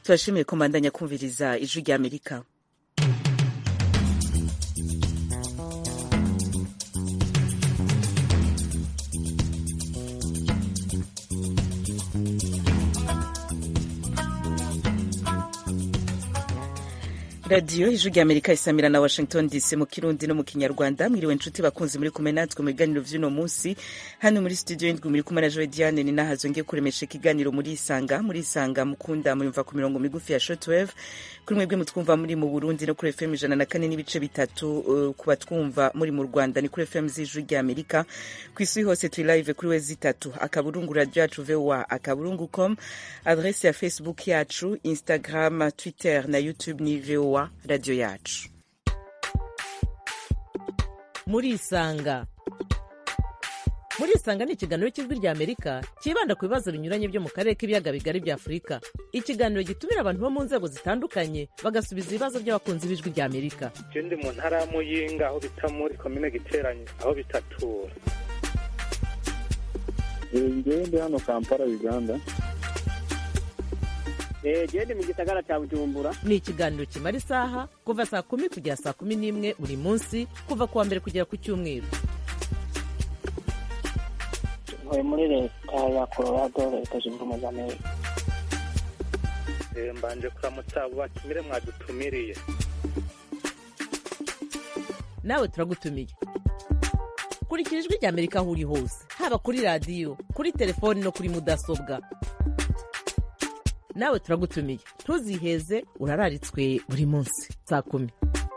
turashimiye ko mbandanya kumviriza ijwi rya amerika radiyo ijwi rya amerika isamira na washington dc mu kirundi no mu kinyarwanda mwiriwe nshuti bakunzi muri kumwe natwe mu biganiro vy'uno munsi hano muri studio y'indwi muri kumwe na joe diane ni nahazo ngiye kuremesha ikiganiro muri isanga muri isanga mukunda muyumva ku mirongo migufi ya shortwave kuri mwebwe mutwumva muri mu burundi no kuri fm ijana na kane n'ibice bitatu uh, ku batwumva muri mu rwanda ni kuri fm z'ijwi rya amerika ku isi hose turi live kuri we zitatu akaburungu radio yacu voa akaburungu com adrese ya facebook yacu instagram twitter na youtube ni voa radio yacu murisanga murisanga ni ikiganiro cy'ijwi rya amerika cyibanda ku bibazo binyuranye byo mu karere k'ibiyaga bigari bya afurika ikiganiro gitumira abantu bo mu nzego zitandukanye bagasubiza ibibazo by'abakunzi b'ijwi rya amerika je ndi mu ntara ya muyinga aho bita muri komine giteranye aho bitatura ngewe ndi hano kampala uganda gende mu gisagara cya bujumbura ni ikiganiro kimara isaha kuva saa kumi kugera saa kumi n'imwe buri munsi kuva ku wa mbere kugera ku cyumweru ntuye muri leta ya colorado leta zunze ubumwe za amerika Eh, mbanje kuramutsa abo batumire mwadutumiriye nawe turagutumiye kurikira ijwi rya amerika aho uri hose haba kuri radiyo kuri telefoni no kuri mudasobwa nawe turagutumiye ntuziheze urararitswe buri munsi saa kumi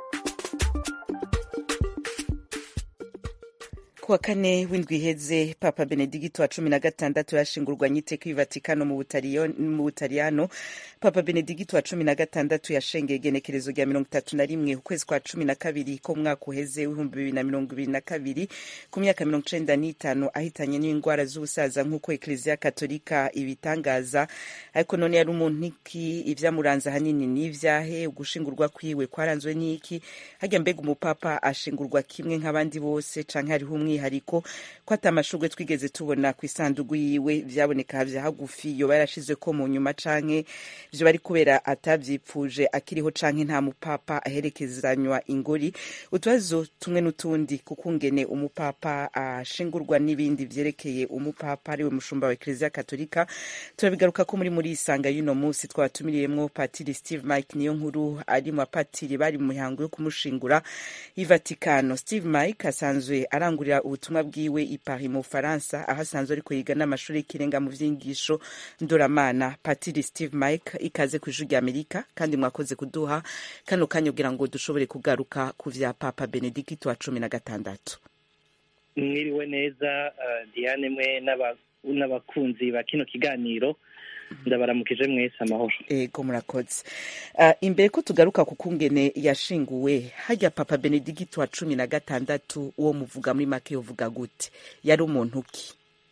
kuwa kane w'indwi iheze papa benedigito wa cumi na gatandatu yashingurwanye iteka i vatikano mu Butaliyo- mu butaliyano papa benedigito wa cumi na gatandatu yashengeye igenekerezo rya mirongo itatu na rimwe ukwezi kwa cumi na kabiri ko mwaka uheze w'ibihumbi bibiri na mirongo ibiri na kabiri ku myaka mirongo icenda n'itanu ahitanye n'indwara z'ubusaza nk'uko ekleziya katolika ibitangaza ariko none yari umuntu iki ivyamuranze ahanini n'ivyahe ugushingurwa kwiwe kwaranzwe n'iki harya mbega umupapa ashingurwa kimwe nk'abandi bose canke hariho umwihariko ko ata amashurwe twigeze tubona ku isandugu yiwe vyaboneka vya hagufi yoba yarashizweko mu nyuma canke vyo bari kubera atavyipfuje akiriho canke nta mupapa aherekezanywa ingori utubazo tumwe n'utundi kukungene umupapa ashingurwa n'ibindi vyerekeye umupapa ariwe mushumba wa ekleziya katolika turabigaruka ko muri muri isanga y'uno munsi twabatumiriyemwo patiri steve mike niyo nkuru ari mu bapatiri bari mu mihango yo kumushingura i vatikano steve mike asanzwe arangurira ubutumwa bwiwe i paris mu bufaransa aho asanzwe ariko yiga n'amashuri y'ikirenga mu vy'inyigisho ndoramana patiri steve mike ikaze ku ijwi rya amerika kandi mwakoze kuduha kano kanya kugira ngo dushobore kugaruka ku vya papa benedikito wa cumi na gatandatu mwiriwe neza uh, diane mwe n'aba- n'abakunzi ba kino kiganiro ndabaramukije mwese amahoro ego murakoze uh, imbere ko tugaruka ku kungene yashinguwe harya papa benedigito wa cumi na gatandatu uwo muvuga muri make yovuga gute yari umuntu ki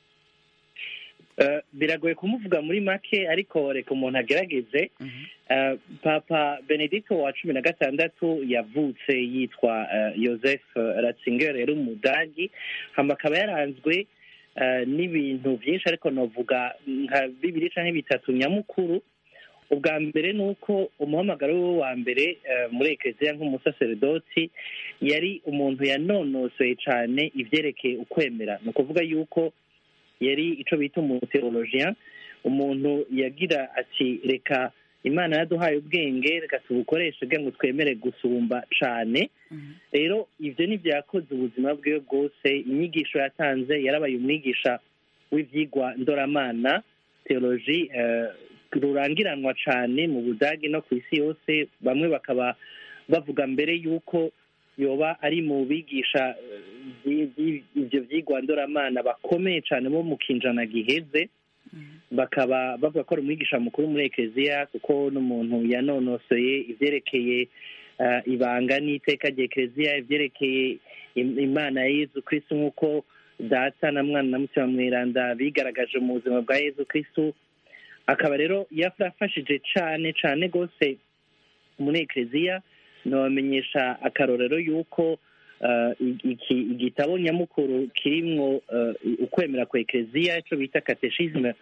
Uh, biragoye kumuvuga muri make ariko reka umuntu agerageze Uh, papa benedicto wa cumi na gatandatu yavutse yitwa uh, joseph ratzinger yari umudagi hama akaba yaranzwe uh, n'ibintu byinshi ariko novuga nka bibiri canke bitatu nyamukuru ubwa mbere ni uko umuhamagaro we wa mbere uh, muri ekeziya nk'umusaseredoti yari umuntu yanonosoye cane ivyerekeye ukwemera ni ukuvuga yuko yari ico bita umuteologien umuntu yagira ati reka imana yaduhaye ubwenge reka tubukoreshe kugira ngo twemere gusumba cane rero ivyo nivyo yakoze ubuzima bwiwe bwose inyigisho yatanze yarabaye umwigisha w'ivyigwa ndoramana teoloji eh, rurangiranwa cane mu budagi no ku isi yose bamwe bakaba bavuga mbere yuko yoba ari mu bigisha eh, vyi- vyi- ivyo vyigwa ndoramana bakomeye cane bo mu kinjana giheze bakaba bavuga ko ari umwigisha mukuru muri ekeziya kuko n'umuntu yanonosoye ivyerekeye uh, ibanga n'iteka rya ekeziya ivyerekeye im- imana ya yezu kristu nk'uko data na mwana na mutima mweranda bigaragaje mu buzima bwa yezu kristu akaba rero yafashije cane cane rwose muri ekeziya nobamenyesha akarorero y'uko uh, iki igitabo nyamukuru kirimwo uh, ukwemera kwa ekeziya ico bita kateshisme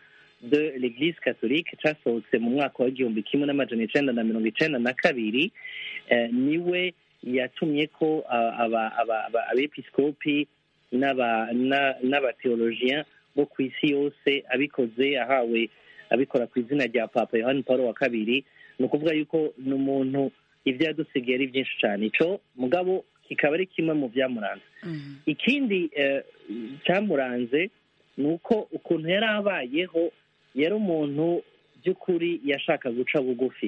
de l'eglise catholique casohotse mu mwaka w'igihumbi kimwe n'amajana icenda na mirongo icenda na kabiri eh, niwe yatumye ko ah, aba- aba- aba- abepiskopi n'aba- na- n'abateologien bo ku isi yose abikoze ahawe abikora ku izina rya papa yohani paul wa kabiri ni ukuvuga yuko ni umuntu ibyo yadusigaye ari byinshi cyane ico mugabo kikaba ari kimwe mu byamuranze ikindi eh, cyamuranze ni uko ukuntu yari abayeho yari umuntu by'ukuri yashaka guca bugufi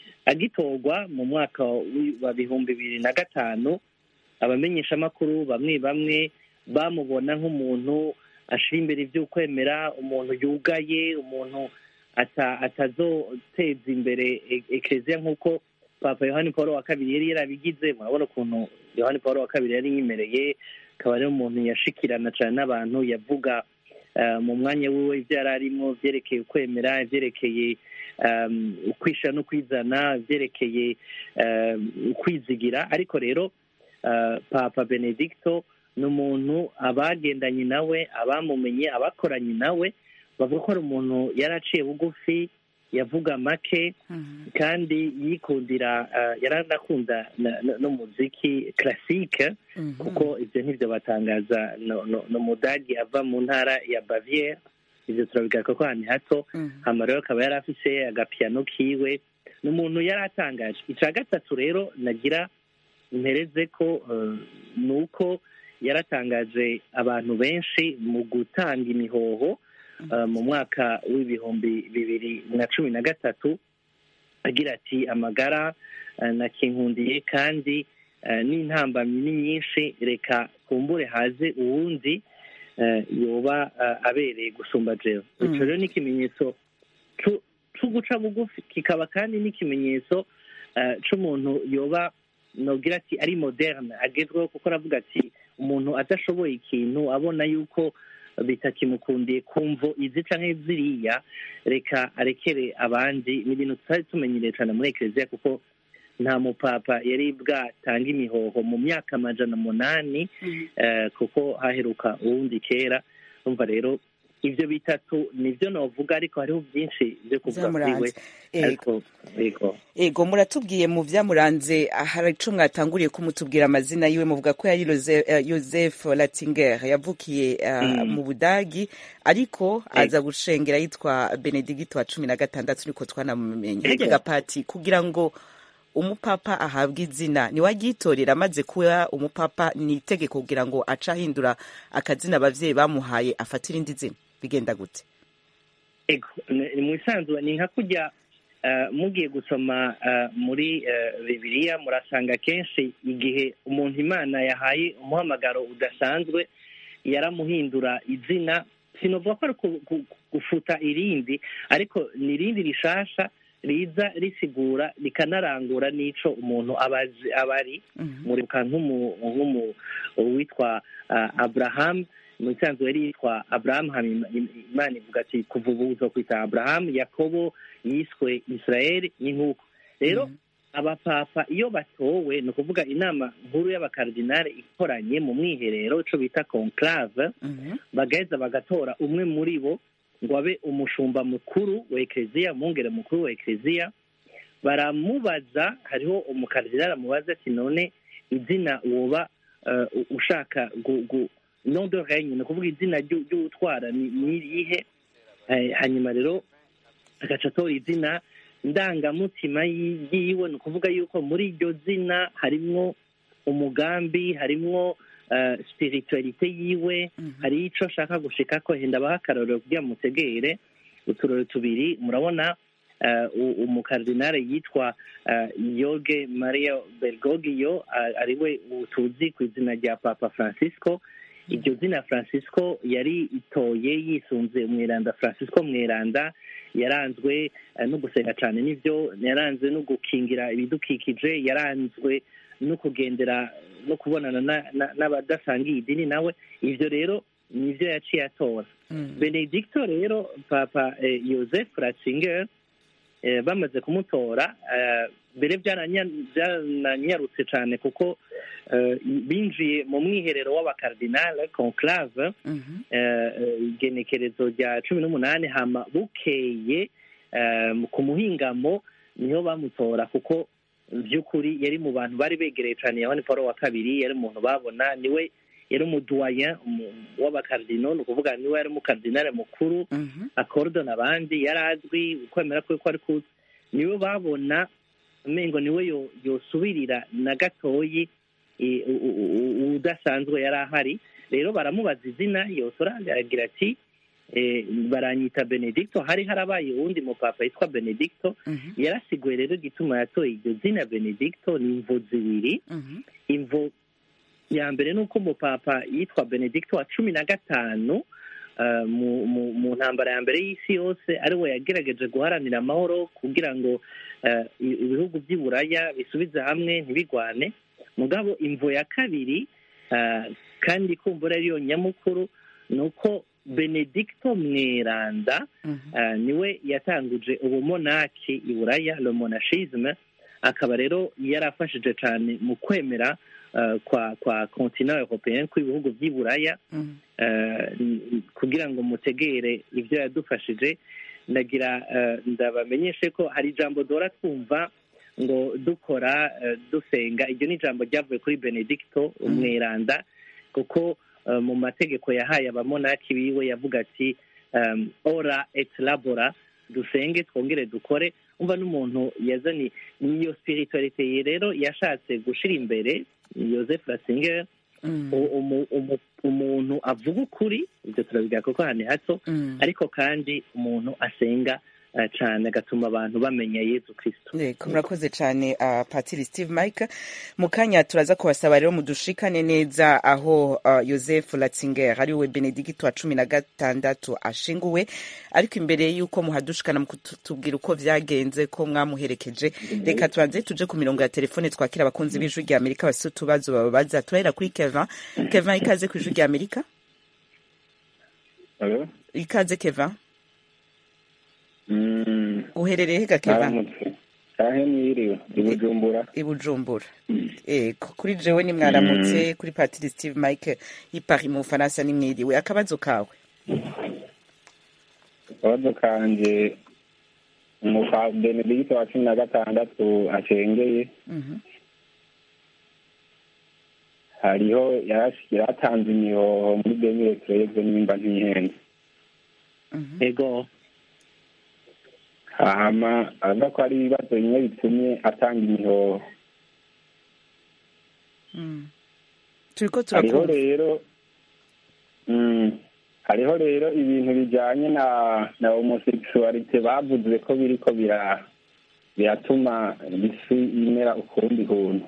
agitorwa mu mwaka wi- wa bihumbi bibiri na gatanu abamenyeshamakuru bamwe bamwe bamubona nk'umuntu ashira imbere iby'ukwemera umuntu yugaye umuntu ata- atazoteza imbere e- ekereziya nk'uko papa yohani paul wa kabiri yari yarabigize murabona ukuntu yohani paul wa kabiri yari yimereye akaba ari umuntu yashikirana cyane n'abantu yavuga eh, mu mwanya wiwe ibyo yari arimo byerekeye ukwemera byerekeye um, ukwisha no kwizana byerekeye um, ukwizigira ariko rero uh, papa benedicto ni umuntu abagendanye nawe abamumenye abakoranye nawe bavuga ko ari umuntu yari aciye bugufi yavuga make kandi yikundira uh, yaranakunda na- na- n'umuziki classique kuko ibyo ntibyo batangaza no, no, no mudagi ava mu ntara ya baviere ibyo turabigaruka ko ahantu hato hama rero akaba yari afise agapiyano kiwe ni umuntu yari atangaje icya gatatu rero nagira mpereze ko eh, ni uko yaratangaje abantu benshi mu gutanga imihoho eh, mu mwaka w'ibihumbi bibiri na cumi na gatatu agira ati amagara eh, nakinkundiye kandi eh, n'intambamyi ni nyinshi reka kumbure haze uwundi eh, yoba eh, abereye gusumba jewe Mm. ico rero ni ikimenyetso cu- co guca bugufi kikaba kandi n'ikimenyetso eh, c'umuntu yoba nogira ati ari moderne agezweho kuko aravuga ati umuntu adashoboye ikintu abona yuko bitakimukundiye kumvo izi canke ziriya reka arekere abandi ni ibintu tutari tumenyereye cane muri ekereziya kuko nta mupapa yari bwatanga imihoho mu myaka amajana umunani eh, kuko haheruka uwundi kera umva rero ibyo bitatu nibyo novuga ariko hariho byinshi byo kuvuga kuri we Vyamuranze. Ego. ariko yego ego muratubwiye mu byamuranze hari ico mwatanguriye kumutubwira amazina yiwe muvuga ko yari Jose- eh, Joseph Ratzinger yavukiye eh, Mm. mu Budagi ariko aza gushengera yitwa Benedicto wa cumi na gatandatu niko twanamumenye Ego. hirya gapati kugira ngo umupapa ahabwe izina niwagitorera amaze kuba umupapa ni itegeko kugira ngo ace ahindura akazina abavyeyi bamuhaye afatira irindi zina bigenda gute ego ni ni mu isanzwe ni nka kujya eh, mugiye gusoma eh, muri eh, bibiliya murasanga kenshi igihe umuntu imana yahaye umuhamagaro udasanzwe yaramuhindura izina sinovuga ko ari ku- ku- gufuta irindi ariko ni irindi rishasha riza risigura rikanarangura n'ico umuntu aba azi- aba ari muribuka nk'umu nk'umu witwa uh, abraham mu isanzwe yari yitwa abraham hama Im- Im- imana ivuga ati kuva ubu uzokwita abraham yakobo yiswe israel ni nk'uko rero abapapa iyo batowe ni ukuvuga inama nkuru y'abakardinale ikoranye mu mwiherero ico bita conclave bagaheza bagatora umwe muri bo ngo abe umushumba mukuru wa ekereziya umwungere mukuru wa ekereziya baramubaza hariho umukardinali amubaza ati none izina woba eh, u- ushaka gu- gu- nom de règne ni ukuvuga izina ryu- ry'utwara ni ni irihe Eh, hanyuma rero agaca atora izina ndangamutima yi- yiwe ni ukuvuga yuko muri iryo zina harimwo umugambi harimwo eh, spiritualite yiwe hari ico ashaka gushika ko henda abaha akarorero kugira ngo mutegere uturore tubiri murabona eh, u- umukardinale yitwa eh, yoge maria bergoglio eh, ariwe tuzi ku izina rya papa francisco iryo zina francisco yari itoye yisunze umweranda francisco mweranda yaranzwe eh, no gusenga cyane n'ibyo yaranzwe no gukingira ibidukikije yaranzwe no kugendera no kubonana na- na- n'abadasangiye idini nawe ivyo rero nivyo yaciye atora benedicto rero papa eh, joseph ratzinger eh, bamaze kumutora eh, mbere byananya- byananyarutse cyane kuko eh, binjiye mu mwiherero w'abakardinale conclave Mhm. eh, eh, igenekerezo rya cumi n'umunani hama bukeye eh, ku muhingamo niho bamutora kuko by'ukuri yari mu bantu bari begereye cyane yohani paul wa kabiri yari umuntu babona niwe yari umuduwayen w'abakardino ni ukuvuga niwe yari umukardinale mukuru Mhm. akordona abandi yari azwi ukwemera kwe ko ari kuzi niwe babona umengo niwe yo- yosubirira na gatoyi eh, u- u- u- udasanzwe yari ahari rero baramubaza izina yosora aragira ati eh, baranyita benedicto hari harabaye uwundi mupapa yitwa benedicto Mhm. yarasiguye rero igituma yatoye iryo zina benedicto ni imvo zibiri Mhm. imvo ya mbere ni uko umupapa yitwa benedicto wa cumi na gatanu eh, mu mu- mu ntambara ya mbere y'isi yose ari we yagerageje guharanira amahoro kugira ngo eh, i- ibihugu by'i buraya bisubize hamwe ntibigwane mugabo imvo ya kabiri eh, kandi kumbura ariyo nyamukuru ni uko benedicto mweranda Mhm. eh, niwe yatanguje ubumonaki i buraya le monachisme akaba rero yarafashije cyane mu kwemera eh, kwa kwa continent européen kw'ibihugu by'i buraya Mhm. eh, n- kugira ngo mutegere ibyo yadufashije ndagira eh, ndabamenyeshe ko hari ijambo duhora twumva ngo dukora eh, dusenga iryo ni ijambo ryavuye kuri benedicto umweranda kuko eh, mu mategeko yahaye abamonaki biwe yavuga ati um, ora et labora dusenge twongere dukore umva n'umuntu yazanye niyo spiritualite ye rero yashatse gushira imbere Joseph Ratzinger Mhm. u- umu- umu- umuntu avuga ukuri ibyo turabiga kuko hano hato Mhm. ariko kandi umuntu asenga eh, cyane agatuma abantu bamenya yezu kristo Yego, murakoze cyane uh, patiri steve mike mu kanya turaza kubasaba rero mudushikane neza aho uh, joseph ratzinger ari we benedikito wa cumi na gatandatu ashinguwe ariko imbere y'uko muhadushikana mukutubwira uko vyagenze ko mwamuherekeje reka tubanze tuje ku mirongo ya telefone twakira abakunzi b'ijwi rya amerika bafise utubazo bababaza turahera kuri kevin kevin ikaze ku ijwi rya amerika Alo? ikaze kevin Mm, uherereye hega kevin Mwaramutse. Canke mwiriwe i Bujumbura. i bujumbura ego kuri jewe ni mwaramutse kuri patiri steve mike i paris mu bufaransa ni mwiriwe akabazo kawe Akabazo kanje umupa Benedicto wa cumi na gatandatu acengeye Mhm. hariho yarash- yaratanze imihoho muri demire tureze nimba ntihenze Mhm. ego hama avuga ko hari ibibazo bimwe bitumye atanga imihoho Mm. turiko hariho turakumva rero mm, hariho rero ibintu bijanye na na homosexualite bavuze ko biriko bira biratuma isi imera ukundi kuntu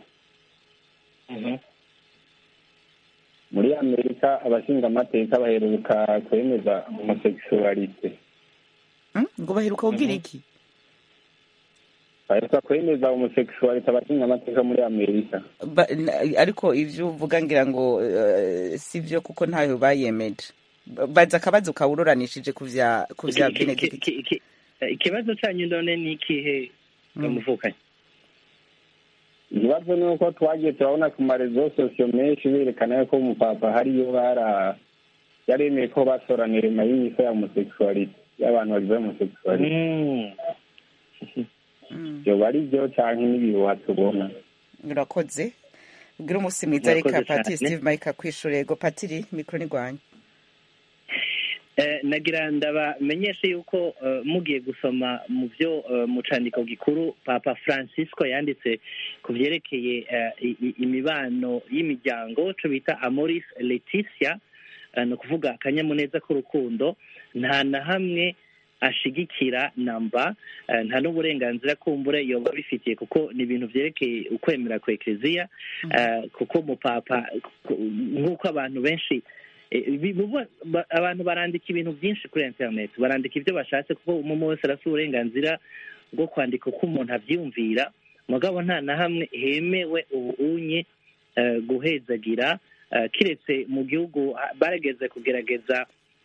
muri amerika abashingamateka baheruka kwemeza homosexualite Mm? ngo baheruka kugira iki baheruka kwemeza homosexualite abashingamateka muri amerika Ba- na- ariko ivyo uvuga ngira ngo eh, si vyo kuko ntayo bayemeje Ba- baza akabazo kawuroranishije ku vya ku vya Ki- ki- benedikito ki- ki- eh, ikibazo cyanyu none ni ikihe muvukanye ikibazo ni uko twagiye turabona ku marezo sosiyo menshi berekana ko umupapa hariyo bara yaremeye ko basoranira inyuma y'imico ya homosexualite y'abantu bagize homosexualite Mm. Mm. byoba ari byo canke n'ibihuha tubona urakoze ubwira umunsi mwiza reka Murakoze patiri cyane. steve mike akwishura ego patiri mikoro ni rwanyu Eh, nagira ndabamenyeshe yuko eh, mugiye gusoma mu byo eh, mu candiko gikuru papa francisco yanditse ku vyerekeye eh, i- i- imibano y'imiryango co bita amoris leticia eh, ni ukuvuga akanyamuneza k'urukundo nta na hamwe ashigikira namba eh, nta n'uburenganzira kumbure yoba bifitiye kuko ni ibintu vyerekeye ukwemera kwa ekleziya eh, kuko mupapa ku- nk'uko abantu benshi Eh, bi- buba- ba- abantu barandika ibintu byinshi kuri internet barandika ibyo bashatse kuko umwe wese arafite uburenganzira bwo kwandika uko umuntu abyumvira mugabo nta na hamwe hemewe ubunye eh, guhezagira eh, kiretse mu gihugu ah, barageze kugerageza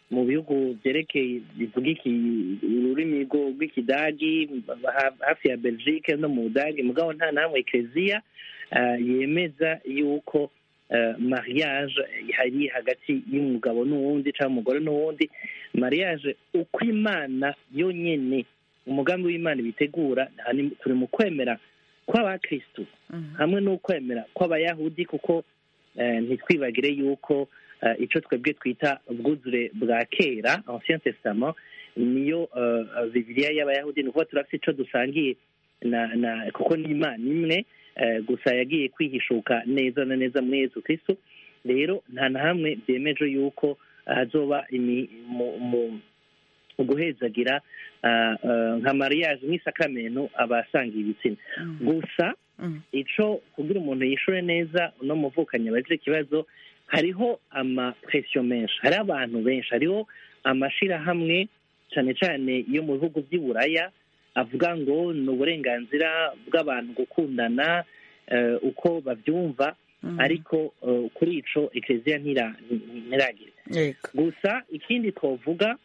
mu bihugu byerekeye bivuga iki ururimi rwo- rw'ikidagi ha- hafi ya belgique no mu budage mugabo nta namwe ekereziya eh, yemeza yuko eh, mariage hari hagati y'umugabo n'uwundi cyangwa umugore n'uwundi mariage uko imana yonyine umugambi w'imana ibitegura aha ni- turi mu kwemera kw'abakristu hamwe n'ukwemera kw'abayahudi kuko eh, ntitwibagire yuko eh, ico twebwe twita ubwuzure bwa kera ancien testament niyo eh, eh, bibiliya y'abayahudi ni ukuvuga turafite ico dusangiye na na kuko ni imana imwe eh, gusa yagiye kwihishuka neza na neza muri yesu kristo rero nta na hamwe byemeje yuko hazoba imi- mu- mu- guhezagira ah, ah, nka mariage nk'isakamento abasangiye ibitsina gusa ico kugira umuntu yishure neza uno muvukanye abaje ikibazo hariho amapresiyo menshi hariho abantu benshi hariho amashirahamwe cane cane yo mu bihugu vy'i buraya avuga ngo ni uburenganzira bw'abantu gukundana eh, uko bavyumva ariko eh, kuri ico ekereziya ntira- ntiragira yego gusa ikindi twovuga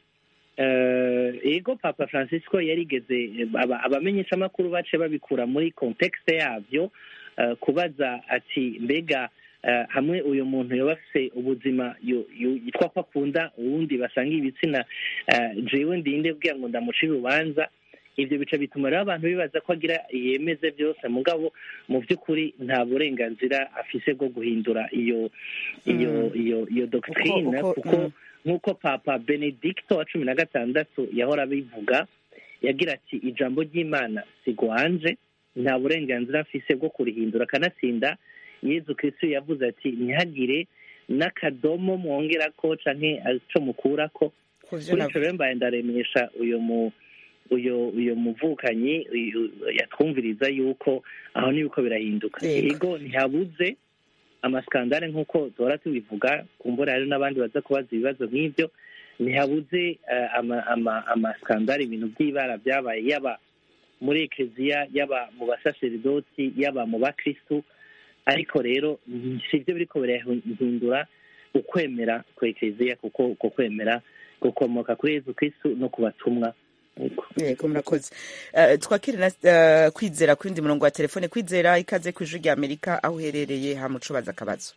eh, ego papa francisco yarigeze eh, aba- abamenyeshamakuru bace babikura muri kontekste yavyo eh, kubaza ati mbega eh, hamwe uyu muntu yoba afise ubuzima yo- yo- yitwa ko akunda uwundi basanga ibitsina eh, jewe ndinde bwira ngo ndamucire urubanza ivyo bica bituma rero abantu bibaza ko agira yemeze byose mugabo mu by'ukuri nta burenganzira afise bwo guhindura iyo iyo Mm. iyo iyo doctrine uko- kuko mm. nk'uko papa benedicto wa cumi na gatandatu yahora abivuga yagira ati ijambo ry'imana sigwanje nta burenganzira afise bwo kurihindura akanatsinda yezu kristo yavuze ati ntihagire n'akadomo mwongerako canke ico mukurako kuvyo kuri navuze. ico rero mbaye ndaremesha uyo mu uyo uyo muvukanyi uyu- yatwumviriza yuko aho nibiko birahinduka Yego. ego ntihabuze amaskandale nk'uko duhora tubivuga kumbura hari n'abandi baza kubaza ibibazo nk'ibyo ntihabuze eh, ama- ama- amaskandale ibintu by'ibara byabaye yaba muri ekereziya yaba mu basaseridoti yaba mu bakristu ariko rero si byo biriko birahindura ukwemera kwa ekereziya kuko uko kwemera gukomoka kuri yezu kristu no ku batumwa Yego. yego murakoze Eh, twakire na eh, kwizera ku yindi murongo wa telefone kwizera ikaze ku ijwi rya amerika aho uherereye hamucubaza akabazo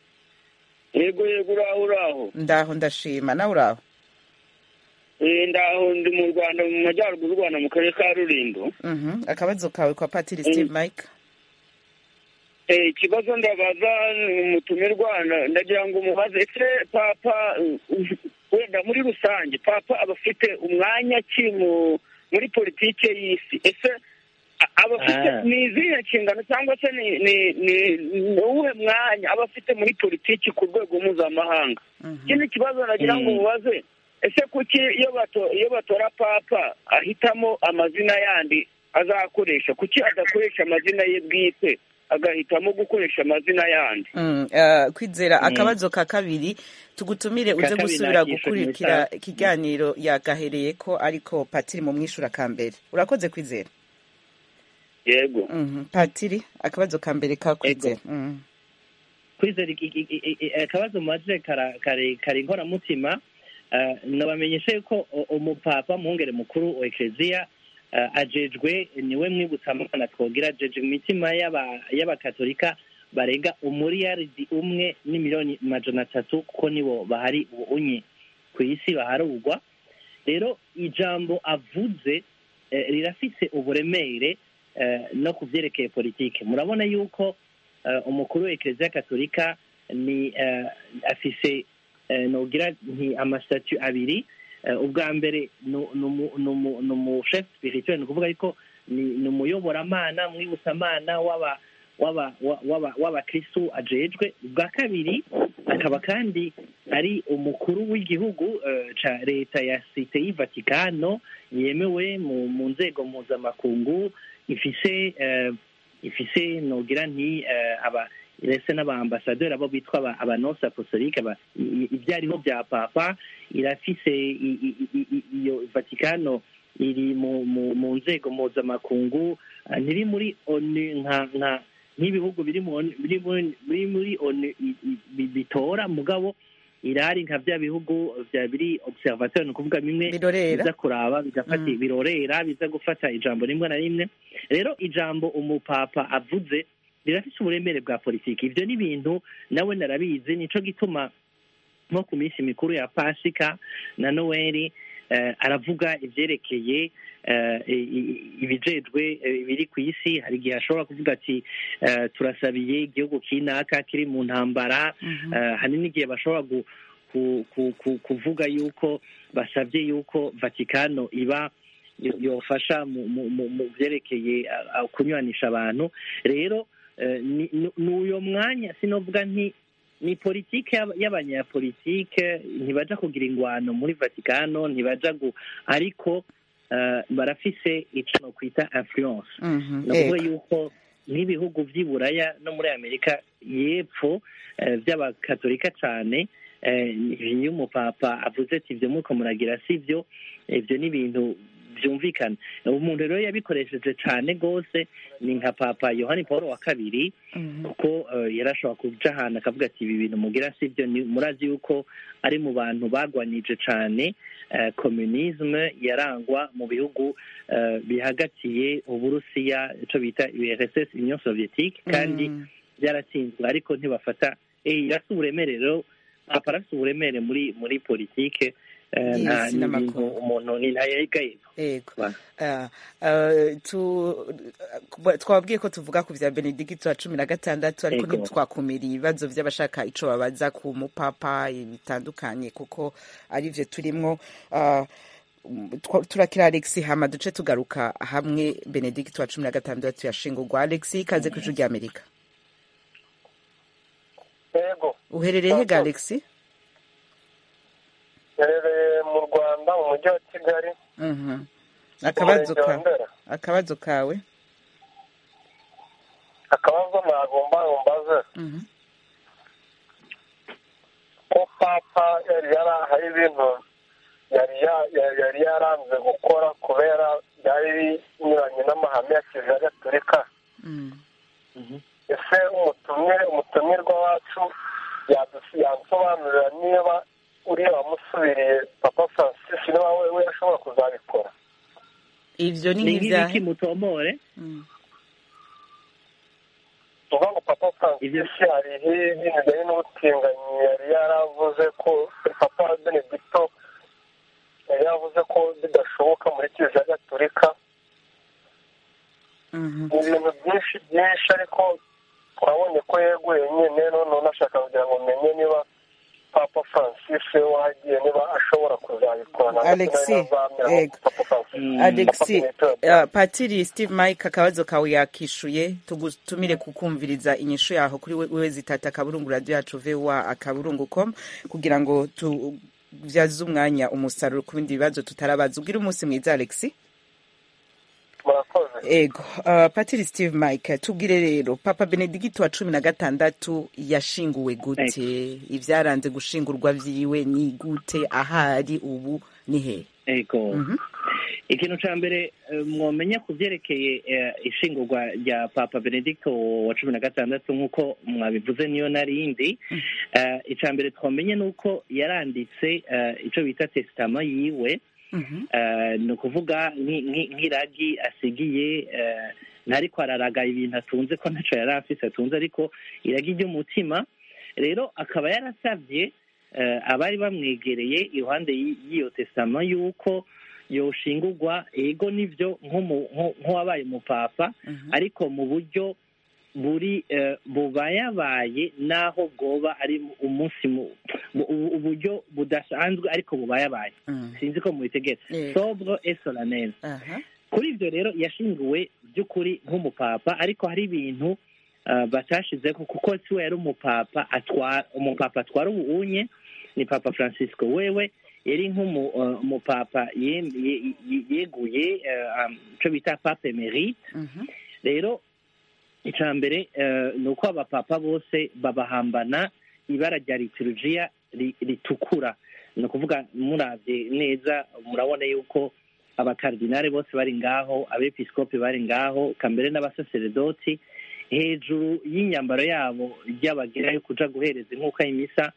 yego yego uraho uraho ndaho ndashima nawe uraho Eh, ndaho ndi mu rwanda mu majyaruguru y'u rwanda mu karere ka rulindo Mhm. akabazo kawe kwa patiri steve mike Eh, ikibazo ndabaza umutumirwa na- ndagira ngo umubaze ese papa uh, wenda muri rusange papa aba afite umwanya ki mu muri politike y'isi ese a- aba afite Ah. ni izihe nshingano cyangwa se ni ni ni ni uwuhe mwanya aba afite muri politiki ku rwego mpuzamahanga ikindi kibazo nagira ngo Mm. mubaze ese kuki iyo bato iyo batora papa ahitamo amazina yandi azakoresha kuki adakoresha amazina ye bwite agahitamo gukoresha amazina yandi Mm, eh, kwizera akabazo ka kabiri tugutumire uze Ka kabiri gusubira nakishe gukurikira mu isaha. ikiganiro yagahereye ko ariko patiri mu mwishura ka mbere urakoze kwizera yego Mhm. patiri akabazo ka mbere ka kwizera Mhm. kwizera iki- iki- iki- iki- akabazo mubaze kara- kare kare inkoramutima eh, nabamenyesha yuko u- umupapa mwungere mukuru wa ekereziya eh, ajejwe niwe mwibutsamana twogira ajeje mu mitima y'aba- y'abakatolika barenga umuriyaridi umwe n'imiliyoni majana atatu kuko nibo bahari unye ku isi baharugwa rero ijambo avuze eh, rirafise uburemere eh, no ku vyerekeye politike murabona yuko eh, umukuru wa ekereziya katolika ni eh, afise eh, nogira nti amasitatu abiri Eh, ubwa mbere ni umu- ni umu- ni umuchef spirituel ni ukuvuga ariko ni ni umuyoboramana mwibusamana w'aba w'aba wa- w'aba- w'abakristu ajejwe ubwa kabiri akaba kandi ari umukuru w'igihugu eh, ca leta ya site y'ivatikano yemewe mu mu nzego mpuzamakungu ifise eh, ifise nogira nti eh, aba ndetse n'abaambasaderi abo bitwa aba- abanonsi apostolique aba- i- i- ibyariho bya papa irafise i- i- i- i- iyo vatikano iri mu mu mu nzego mpuzamakungu ah, ntiri muri onu nka nka nk'ibihugu biri mu ONU- biri muri biri muri onu i- i- bi- bitora mugabo irari nka bya bihugu bya biri observateur ni ukuvuga bimwe Birorera. biza kuraba bigafata Mm. birorera biza gufata ijambo rimwe na rimwe rero ijambo umupapa avuze rirafite uburemere bwa politiki ibyo ni ibintu nawe narabizi nico gituma nko ku minsi mikuru ya pasika na noweli eh, aravuga ibyerekeye eh, i- i- ibijejwe eh, biri ku isi hari igihe ashobora kuvuga ati eh, turasabiye igihugu kinaka kiri mu ntambara Mhm. Eh, hari n'igihe bashobora gu- ku- ku- ku- kuvuga yuko basabye yuko vatikano iba yo- yofasha mu mu- mu- mu byerekeye ah, ah, kunywanisha abantu rero eh, ni- ni ni uyo mwanya sinovuga nti ni politike y'aba- y'abanyapolitike ntibaja kugira ingwano muri vatikano ntibaja gu ariko eh, barafise ico nokwita influence Mhm. ni ukuvuga Ego. yuko nk'ibihugu by'i buraya no muri amerika y'epfo eh, by'abakatolika cyane eh, iyo umupapa avuze ati ibyo muko muragira si byo ibyo ni ibintu byumvikana umuntu rero yabikoresheje cyane rwose ni nka papa yohani paul wa kabiri Mhm. kuko eh, yarashobora kuja ahantu akavuga ati ibi bintu mugira si byo ni- murazi yuko ari mu bantu bagwanije cyane eh, communisme yarangwa mu bihugu eh, bihagatiye uburusiya ico bita urss union soviétique kandi Mm. byaratsinzwe ariko ntibafata eh, irafite uburemere rero papa arafite uburemere muri muri politike eh, Yes, nta ni n'amakuru. ibintu umuntu ni ntayegaye Ego. Ba- Ah, ah, tu- kuba- twababwiye ko tuvuga ku vya benedikito wa cumi na gatandatu ariko Ego. ntitwakumira ibibazo vy'abashaka ico babaza ku mupapa bitandukanye kuko ari vyo turimwo Ah, twa- turakira alex hama duce tugaruka hamwe benedikito wa cumi na gatandatu yashingurwa alex ikaze kw'ijuru rya amerika yego uherereye hega alex herereye mu rwanda mu mujyi wa kigali Mhm. akabazo umurenge wa ka ndera akabazo kawe akabazo nagomba umbaze Mhm. ko papa yari yara hari ibintu yari ya- ya- yari yaranze gukora kubera byari binyuranye n'amahame ya kiliziya gatolika Mm. ese umutumire umutumirwa wacu yadu- yansobanurira niba uriya wamusubiriye papa francis niba we we ashobora kuzabikora ivyo ni ni nk'ivyahe nk'ibiki mutomore Mm. tuvuga ngo papa francis hari ibintu bijyanye n'ubutinganyi yari yaravuze ko papa benedicto yari yavuze ko bidashoboka muri kiliziya gatolika Mhm. ni ibintu byinshi byinshi ariko twabonye ko yeguye nyine none nashaka kugira ngo menye niba papa francis we wagiye niba ashobora kuzabikora ntabwo Alex, sinari nazamera ego. nka papa francis alex Papa Benedicto yabyara. uh, patiri steve mike akabazo kawe yakishuye tugutumire kukumviriza inyishu yaho kuri we- wewe zitata akaburungu radio yacu voa akaburungu com kugira ngo tuvyaze umwanya umusaruro ku bindi bibazo tutarabaza ubwire umunsi mwiza alex murakoze ego uh, patiri steve mike tubwire rero papa benedikito wa cumi na gatandatu yashinguwe gute ivyaranze gushingurwa vyiwe ni gute ahari ubu ni hehe ego Mhm. ikintu ca mbere eh, mwomenya ku vyerekeye eh, ishingurwa rya papa benedicto wa cumi na gatandatu nk'uko mwabivuze niyo narindi Eh, ica mbere twamenye ni uko yaranditse eh, ico bita testama yiwe Mhm. Eh, ni ukuvuga nki- nki- nk'iragi asigiye eh, ntariko araraga ibintu atunze ko ntaco yari afise atunze ariko iragi ry'umutima rero akaba yarasavye eh, abari bamwegereye iruhande y'i- y'iyo tesama yuko yoshingurwa ego nivyo nk'umu- nko- nk'uwabaye umupapa Mhm. ariko mu buryo buri eh, bubayabaye naho bwoba ari mu- umunsi mu- mu- ubu- uburyo budasanzwe ariko bubayabaye Mm. sinzi ko mubitegetse Yego. sobre et solennel Aha. kuri ibyo rero yashinguwe by'ukuri nk'umupapa ariko hari ibintu uh, batashizeho kuko si we yari umupapa atwara umupapa atwara ubuunye ni papa francisco wewe yari nk'umupapa yeguye uh, um, icyo bita pape emerite Mhm. rero icya mbere eh, ni uko abapapa bose babahambana ibara rya liturujiya ri- ritukura ni ukuvuga murabye neza murabona yuko abakardinari bose bari ngaho abepiskopi bari ngaho kambere n'abasaseredoti hejuru y'inyambaro yabo ry'abagera yo kuja guhereza inkuka y'imisa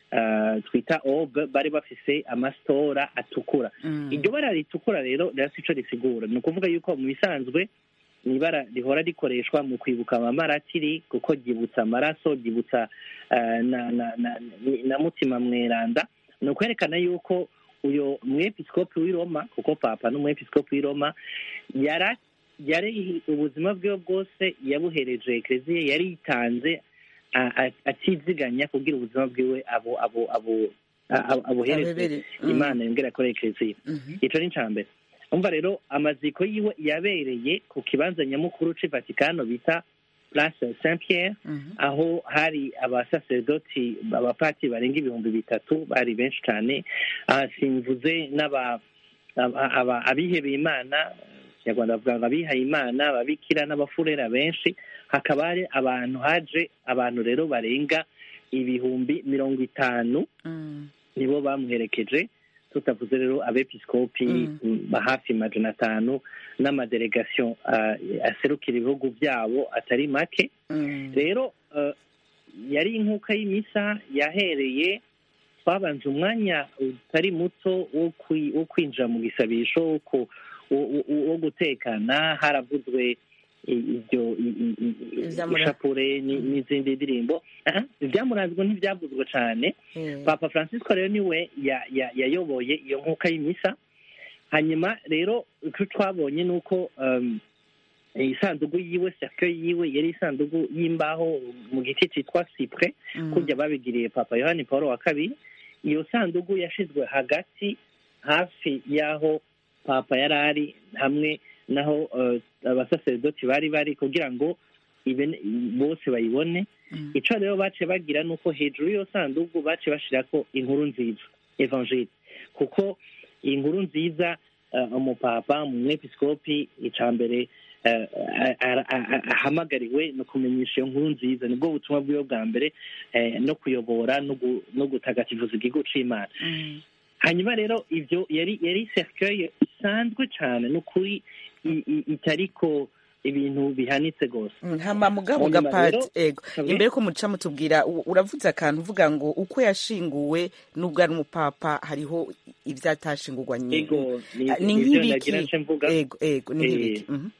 uh, twita obe bari bafise amastora atukura Mm. iryo bara ritukura rero rirasi ico risigura ni ukuvuga yuko mu bisanzwe ni ibara rihora rikoreshwa mu kwibuka amamaratiri kuko ryibutsa amaraso ryibutsa uh, na, na, na, na mutima mweranda ni ukwerekana yuko uyo mwepiskopi w'i roma kuko papa n'umwepiskopi w'i roma yara yari ubuzima bwiwe bwose yabuhereje ekereziya yari yitanze a- a- atiziganya kugira ubuzima bwiwe abo abo abo a- a- abuhereze Abebere. Mm. imana yongera akora ekereziya Mhm. ico ni ica mbere umva rero amaziko yiwe yabereye ku kibanza nyamukuru c'i vatikano bita place saint pierre Mhm. aho hari abasaserdoti abapati barenga ibihumbi bitatu bari benshi cyane Ah, simvuze n'aba aba- aba- abihebeye imana kinyarwanda bavuga ngo abihaye imana ababikira n'abafurera benshi hakaba hari abantu haje abantu rero barenga ibihumbi mirongo itanu Mm. nibo bamuherekeje tutavuze rero abepiskopi Mm. mm, hafi majana atanu n'amadelegation ah, aserukira ibihugu byabo atari make Mm. rero eh, yari inkuka y'imisa yahereye twabanje umwanya utari muto wo kwi- wo kwinjira mu gisabisho wo ku- wo- wo- wo gutekana haravuzwe i- ibyo i- i- i- Ivyamura- ishapure ni- n'izindi ndirimbo Aha, ibyamuranzwe ntibyavuzwe cyane Eh. papa francisco rero niwe ya- ya- yayoboye iyo nkuka y'imisa hanyuma rero icyo twabonye ni uko um, isanduku yiwe cercueil yiwe yari isanduku y'imbaho mu giti cyitwa cypre Mm. kurya babigiriye papa yohani paul wa kabiri iyo sanduku yashizwe hagati hafi y'aho papa yari ari hamwe naho eh, abasaserdoti bari bari kugira ngo ibe- bose bayibone Mm. ico rero bace bagira ni uko hejuru y'iyo sanduku bace bashirako inkuru nziza evangile kuko iyi nkuru nziza eh, umupapa umwepiskopi ica mbere eh, a- a- a- a- ahamagariwe no kumenyesha iyo nkuru nziza nibwo butumwa bwiwe bwa mbere eh, no kuyobora no gu- no gutagatifuza igihugu c'imana Mm. hanyuma rero ivyo yari yari cercueil isanzwe cane n'ukuri i- i- itariko ibintu bihanitse gose Mm, hama mugabo Hanyuma gapati rero- ego Sabe? imbere ko muca mutubwira u- uravuze akantu uvuga ngo uko yashinguwe n'ubwo ari umupapa hariho ivyatashingurwa nyine ego ni Ah, ni nivyo nk'ibiki nagira nce mvuga ego ego ni Eh, nk'ibiki Mhm.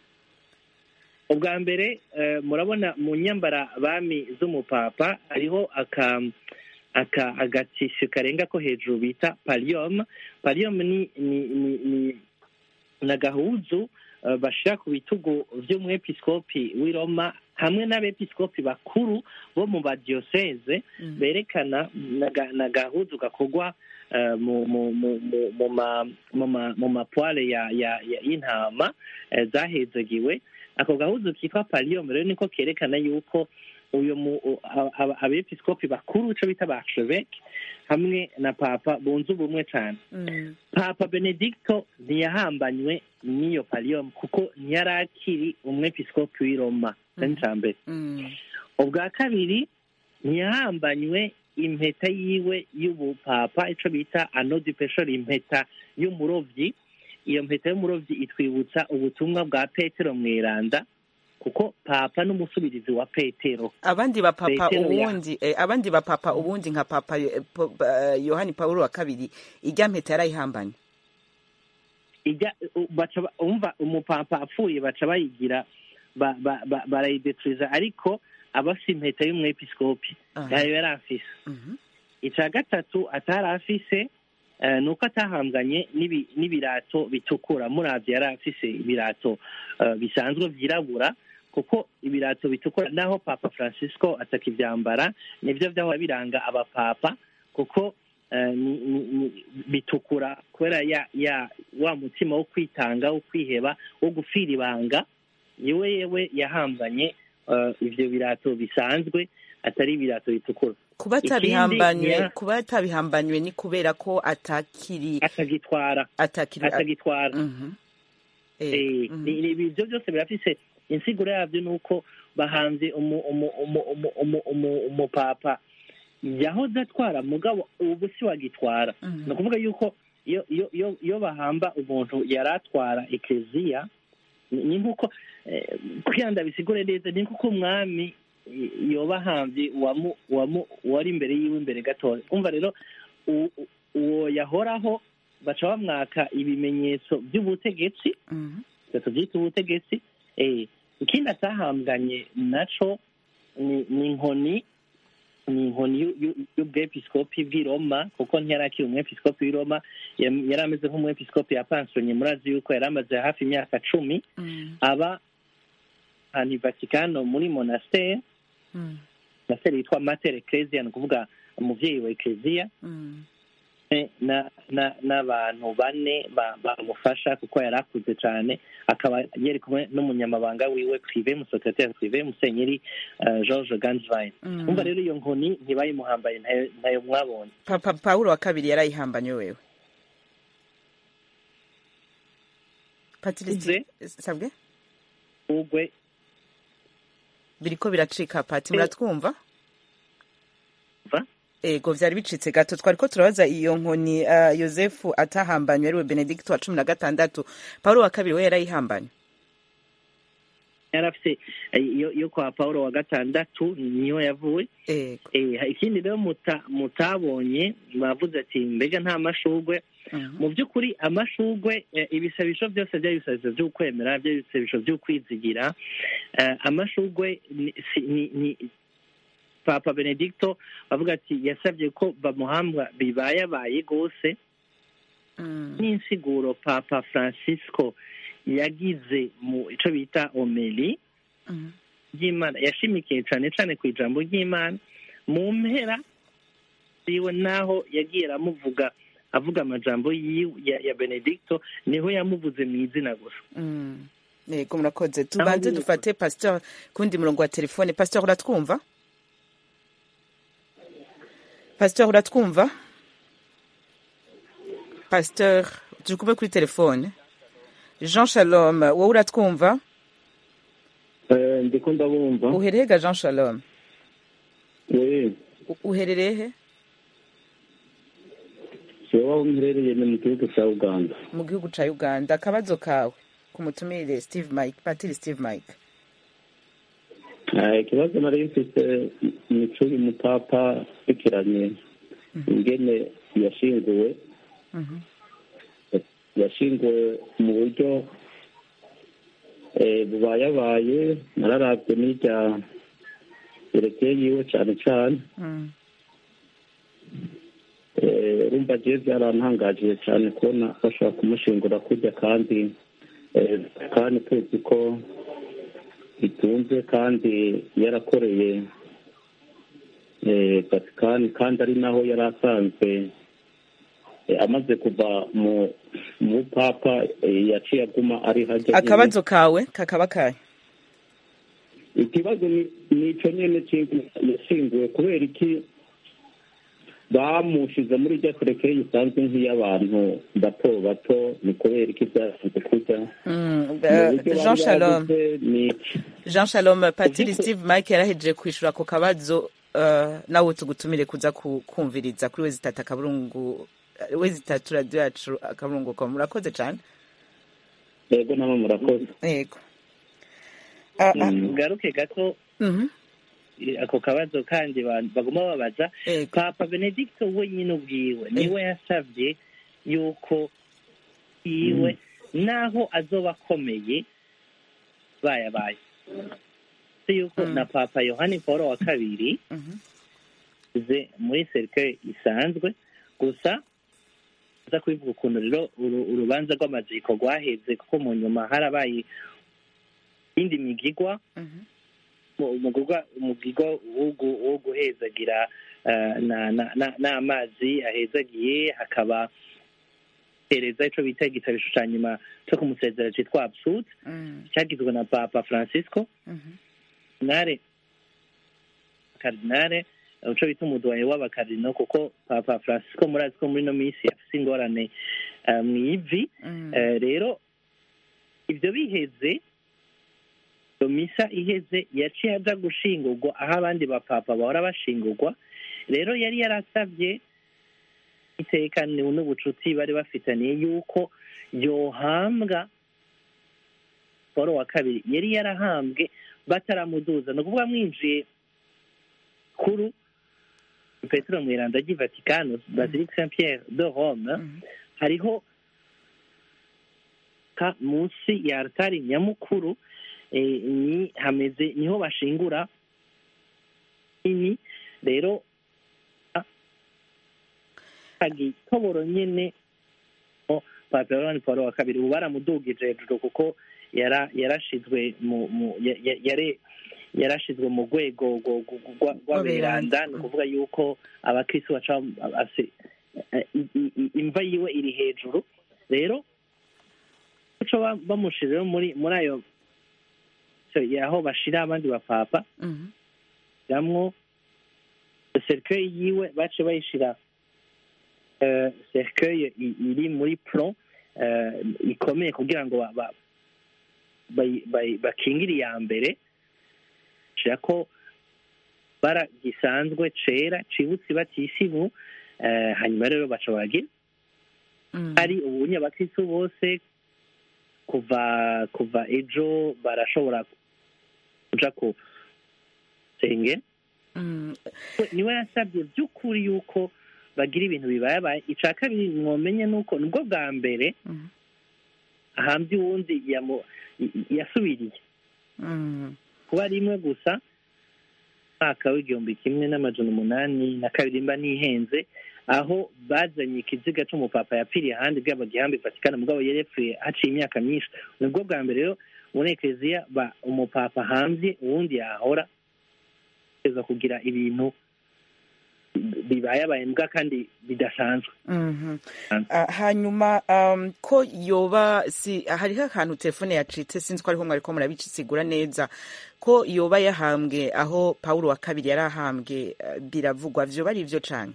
ubwa mbere eh, murabona mu nyambara bami z'umupapa hariho aka aka agatisho karenga ko hejuru bita paliyom paliyom ni ni ni ni ni agahuzu eh, bashira ku bitugu vy'umwepiskopi w'i roma hamwe n'abepiskopi bakuru bo mu badiyoseze Mm. berekana naga- n'agahuzu gakorwa eh, mu mu mu mu mu ma mu ma mu mapware ya ya ya- y'intama eh, zahezagiwe ako gahuzu kitwa paliyom rero niko kerekana yuko uyu mu u- a- a- abepiskopi bakuru ico bita ba archevêque hamwe na papa bunze ubumwe cane Mm. papa benedicto ntiyahambanywe n'iyo paliyom kuko ntiyari akiri umwepiskopi w'i roma Mhm. ca mbere Mm. ubwa kabiri ntiyahambanywe impeta yiwe y'ubupapa ico bita anodi peshori impeta y'umurovyi iyo mpeta y'umurovyi itwibutsa ubutumwa bwa petero mweranda kuko papa n'umusubirizi wa petero abandi ba papa Petero ya- ubundi eh, abandi ba papa ubundi nka papa eh, po- ba- yohani paulo wa kabiri ijya mpeta yarayihambanye ijya u- baca ba- umva umupapa apfuye baca bayigira ba- ba- ba- barayideturiza ariko abafise impeta y'umwepiskopi Aha. yayo yari afise Mhm. icya gatatu atari afise eh, ni uko atahanganye n'ibi- n'ibirato bitukura muravye yari afise ibirato eh, bisanzwe vyirabura kuko ibirato bitukura naho papa francisco atakivyambara nivyo vyahora biranga abapapa kuko eh, ni, ni, ni, bitukura kubera ya, ya wa mutima wo kwitanga wo kwiheba wo gupfira ibanga yewe yewe yahambanye eh, ivyo birato bisanzwe atari ibirato bitukura kuba Ikindi atabihambanywe nya- kuba atabihambanywe ni kubera ko atakiri atagitwara atakiri atagitwara Mhm. Eh, Eh, mhm. ni- ni- ibyo byose birafise insiguro yabyo ni uko bahanze umu- umu- umu- umu- umu- umu- umupapa yahoze atwara mugabo ubu si wagitwara Mhm. ni ukuvuga yuko iyo iyo iyo iyo bahamba umuntu yari atwara ekeziya ni ni nk'uko eh, kugira ngo ndabisigure neza ni nk'uko umwami i- yoba ahambye uwamu- uwamu- uwari imbere yiwe imbere gatoya umva rero u- u- uwo yahoraho baca bamwaka ibimenyetso by'ubutegetsi Mhm. bitatu byitwa ubutegetsi eh, ikindi atahambwanye naco ni ni inkoni ni inkoni y'u- y'u- y'ubwepiskopi bw'i roma kuko ntiyari akiri umwepiskopi w'i roma yam- yari ameze nk'umwepiskopi yapansonye murazi yuko yari amaze hafi imyaka cumi Mm. aba ahantu i vatikano muri monastere Mm. monastere yitwa mater ecclesia ni ukuvuga umuvyeyi wa ecclesia Mm. Eh, na na n'abantu bane ba- bamufasha kuko yari akuze cyane akaba yari kumwe n'umunyamabanga wiwe prive musekreteri prive musenyeri eh, george gansvine Mm. umva rero iyo nkoni ntibayimuhambaye ntayo- ntayo mwabonye papa pawulo wa kabiri yarayihambanye wewe patrice sabwe ugwe biriko biracika pati muratwumva Va? ego vyari bicitse gato twariko turabaza iyo nkoni uh, yosefu atahambanywe ariwe benedikito wa cumi na gatandatu pawulo wa kabiri we yarayihambanye yari afite eh, yo yo kwa paulo wa gatandatu niho yavuye ego Eh, ikindi rero muta- mutabonye bavuze ati mbega nta mashugwe Mhm. mu by'ukuri amashugwe eh, ibisabisho byose by'ibisabisho by'ukwemera by'ibisabisho by'ukwizigira eh, amashugwe ni- si- ni- ni papa benedicto bavuga ati yasabye ko bamuhambwa bibayabaye rwose Mm. n'insiguro papa francisco yagize mu ico bita omeli Mhm. ry'imana yashimikiye cyane cyane ku ijambo ry'imana mu mpera yiwe naho yagiye aramuvuga avuga amajambo yiwe ya, ya benedicto niho yamuvuze mu izina gusa Mm. ego murakoze tubanze Naho dufate pasteur kundi murongo wa telefone pasteur uratwumva pasteur uratwumva pasteur turi kumwe kuri telefone jean shalom wowe uratwumva ndiko ndabumva uhereye ga jean shalom we U- uherereye he jewe aho mperereye ni mu gihugu cya uganda mu gihugu ca uganda akabazo kawe ku mutumire steve mike patiri steve mike Eh, ikibazo nari mfite ni curi mupapa fikiranye ingene yashinguwe Mhm. yashinguwe mu buryo eh, bubayabaye nararavye n'irya yerekeye yiwe cane cane Mm. Eh, urumva jewe byarantangaje cyane kubona bashobora kumushingura kurya kandi eh, kandi tuzi ko bitunze kandi yarakoreye eh, vatikani kandi ari naho yari asanzwe eh, amaze kuva mu mu papa eh, yaciye aguma ari hajya nyene. akabazo kawe kakaba kahe ikibazo ni ni ico nyene c'ingene yashinguwe kubera iki bamushize muri rya terekeye isanzwe nk'iy'abantu bato bato ni kubera iki byasanze kurya Mm, Mu eh, buryo jean bari shalom bavuze ni iki jean shalom patiri Uvyuko- steve mike yarahejeje kwishura ako kabazo uh, nawe tugutumire kuza ku- kumviriza kuri we zitatu akaburungu we zitatu radiyo yacu akaburungu com murakoze cane yego namwe murakoze yego Ah, ah, Mm. ngaruke gato mhm, eh, ako kabazo kandi ba- baguma babaza yego papa benedicto wenyine ubwiwe niwe yasabye yuko yiwe naho azoba akomeye bayabaye si yuko Mm. na papa yohani paul wa kabiri mhm, ze muri serikare isanzwe gusa aza kubivuga ukuntu rero uru- urubanza rw'amaziko rwaheze kuko mu nyuma harabaye iyindi migigwa mhm, mu- umugirwa umugirwa wo gu- wo guhezagira eh, na- na- na- n'amazi ahezagiye hakaba hereza ico bita igitabisho ca nyuma co kumusezera citwa absud mm, cyagizwe na papa francisco mhm, nare kardinale ico bita umuduwaye w'abakardino kuko papa francisco murazi ko muri no minsi afise ingorane eh, mw'ivi mm, Eh, rero ibyo biheze iyo misa iheze yaciye aja gushingurwa aho abandi bapapa bahora bashingurwa rero yari yarasabye iteka ni- n'ubucuti bari bafitaniye yuko yohambwa paul wa kabiri yari yarahambwe bataramuduza ni ukuvuga mwinjiye rikuru petero mweranda ry'i vatikano basilique saint pierre de rome hariho ka munsi ya altari nyamukuru eh, ni hameze niho bashingura ini rero agitoboro nyene o papa yohani paulo wa kabiri ubu baramudugije hejuru kuko yara yarashizwe mu mu ya- ya- yare yarashizwe mu rwego rwo- rwo- rwa- rw'aberanda ni ukuvuga yuko abakristo baca ase- eh, i- i- i- imva yiwe iri hejuru rero uco ba- bamushizeho muri muri ayo so, aho bashira abandi bapapa ramwo cercueil yiwe bace bayishira eh, cercueil i- iri muri plomb eh, ikomeye kugira ngo ba- ba- bayi- bayi- bakingire iya mbere shira ko bara gisanzwe cera cibutse batisimu eh, hanyuma rero baca baragira hari ubunye abakristo bose kuva kuva ejo barashobora kuja ku senge niwe yasabye by'ukuri yuko bagira ibintu bibayabaye ica kabiri mwomenye nuko nibwo bwa mbere ahambye uwundi yamu- yasubiriye kuba rimwe gusa mwaka w'igihumbi kimwe n'amajana umunani na kabiri mba nihenze aho bazanye ikiziga c'umupapa yapfiriye ahandi bwaba gihambi vatikani mugabo yari yapfuye haciye imyaka myinshi nibwo bwa mbere rero muri ekereziya ba umupapa hanze uwundi yahora kugeza kugira ibintu bibayabaye mbwa kandi bidasanzwe Mhm. Ah, hanyuma um, ko yoba si hariho akantu telefone yacitse sinzi ko ariho mwariko murabisigura neza ko yoba yahambwe aho pawulo wa kabiri yari ahambwe eh, biravugwa vyoba ari vyo canke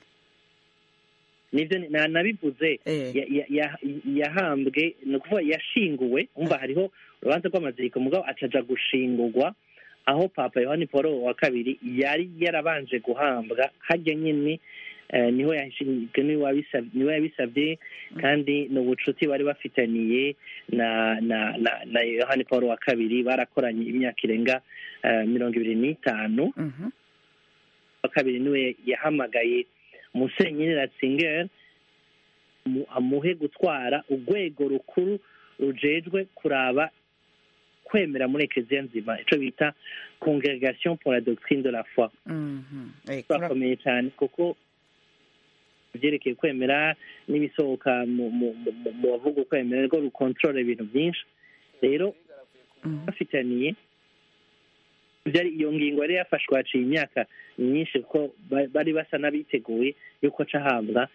nivyo ni- na- nabivuze ya- ya- ya- yahambwe ni ukuvuga yashinguwe umva hariho urubanza rw'amaziriko mugabo acaja gushingurwa aho papa yohani paul wa kabiri yari yarabanje guhambwa harya nyine eh, niho yashinzwe niwe wabisab- niwe yabisabye kandi ni ubucuti bari bafitaniye na na na, na yohani paul wa kabiri barakoranye imyaka irenga eh, mirongo ibiri n'itanu wa kabiri niwe yahamagaye musenyeri ratzinger mu- amuhe gutwara urwego rukuru rujejwe kuraba kwemera muri ekeziya nzima ico bita congregation pour la doctrine de la foi Mhm. Eh, turakomeye cyane kuko ibyerekeye kwemera n'ibisohoka mu mu- mu- mu- mu bavuga ukwemera rwo rukontorora ibintu byinshi rero bafitaniye byari iyo ngingo yari yafashwe haciye imyaka myinshi kuko ba- bari basa n'abiteguye yuko aca ahabwa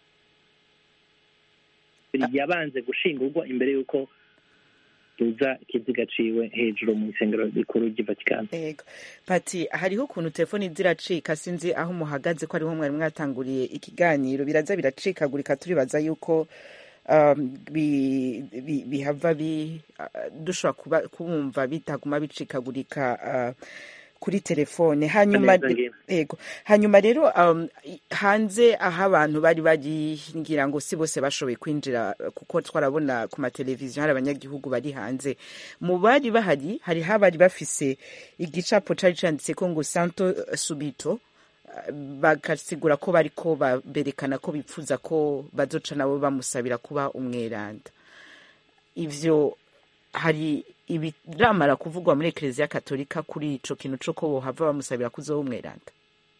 yabanze gushingurwa imbere y'uko ruza ikiziga ciwe hejuru mu isengero rikuru ry'i vatikani Ego. Pati hariho ukuntu telefoni ziracika sinzi aho muhagaze ko ariho mwari mwatanguriye ikiganiro biraza biracikagurika turibaza yuko um, bi, bi, bihava bi uh, dushobora kuba kumva bitaguma bicikagurika uh, kuri telefone hanyuma Neza ngira. ego hanyuma rero um, i- hanze aho abantu bari bari ngira ngo si bose bashoboye kwinjira uh, kuko twarabona ku mateleviziyo hari abanyagihugu bari hanze mu bari bahari hariho abari bafise igicapo cari canditseko ngo santo uh, subito uh, bagasigura ko bariko ba- berekana ko bipfuza ko bazoca nabo bamusabira kuba umweranda ivyo hari ibiramara kuvugwa muri ekereziya katolika kuri ico kintu co ko bohava bamusabira kuzoba umweranda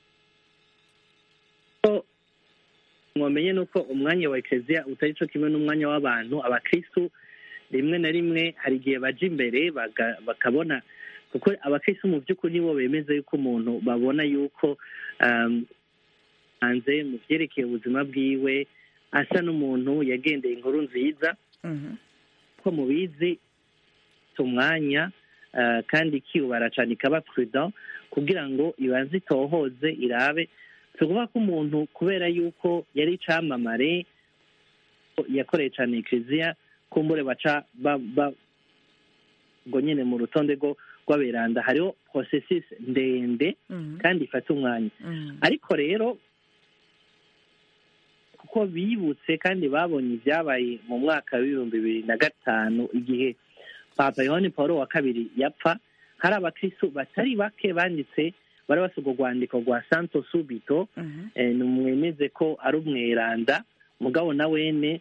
mwomenye nuko umwanya wa ekereziya utari cyo kimwe n'umwanya w'abantu abakristu rimwe na rimwe hari igihe baja imbere baga- bakabona kuko abakristu mu by'ukuri nibo bemeza yuko umuntu babona yuko um, hanze mu vyerekeye ubuzima bwiwe asa n'umuntu yagendeye inkuru nziza ko mubizi si umwanya uh, kandi ikiyubara cane ikaba prudent kugira ngo ibanze itohoze irabe si ukuvuga ko umuntu kubera yuko yari icamamare yakoreye cane ekereziya kumbure baca ba- ba- ngo nyene mu rutonde rwo rw'aberanda hariho processus ndende kandi ifata umwanya ariko rero kuko bibutse kandi babonye ibyabaye mu mwaka w'ibihumbi bibiri na gatanu igihe papa yohani paul wa kabiri yapfa hari abakristu batari bake banditse barabasa urwo rwandiko rwa santo subito eh, nimwemeze ko ari umweranda mugabo na wene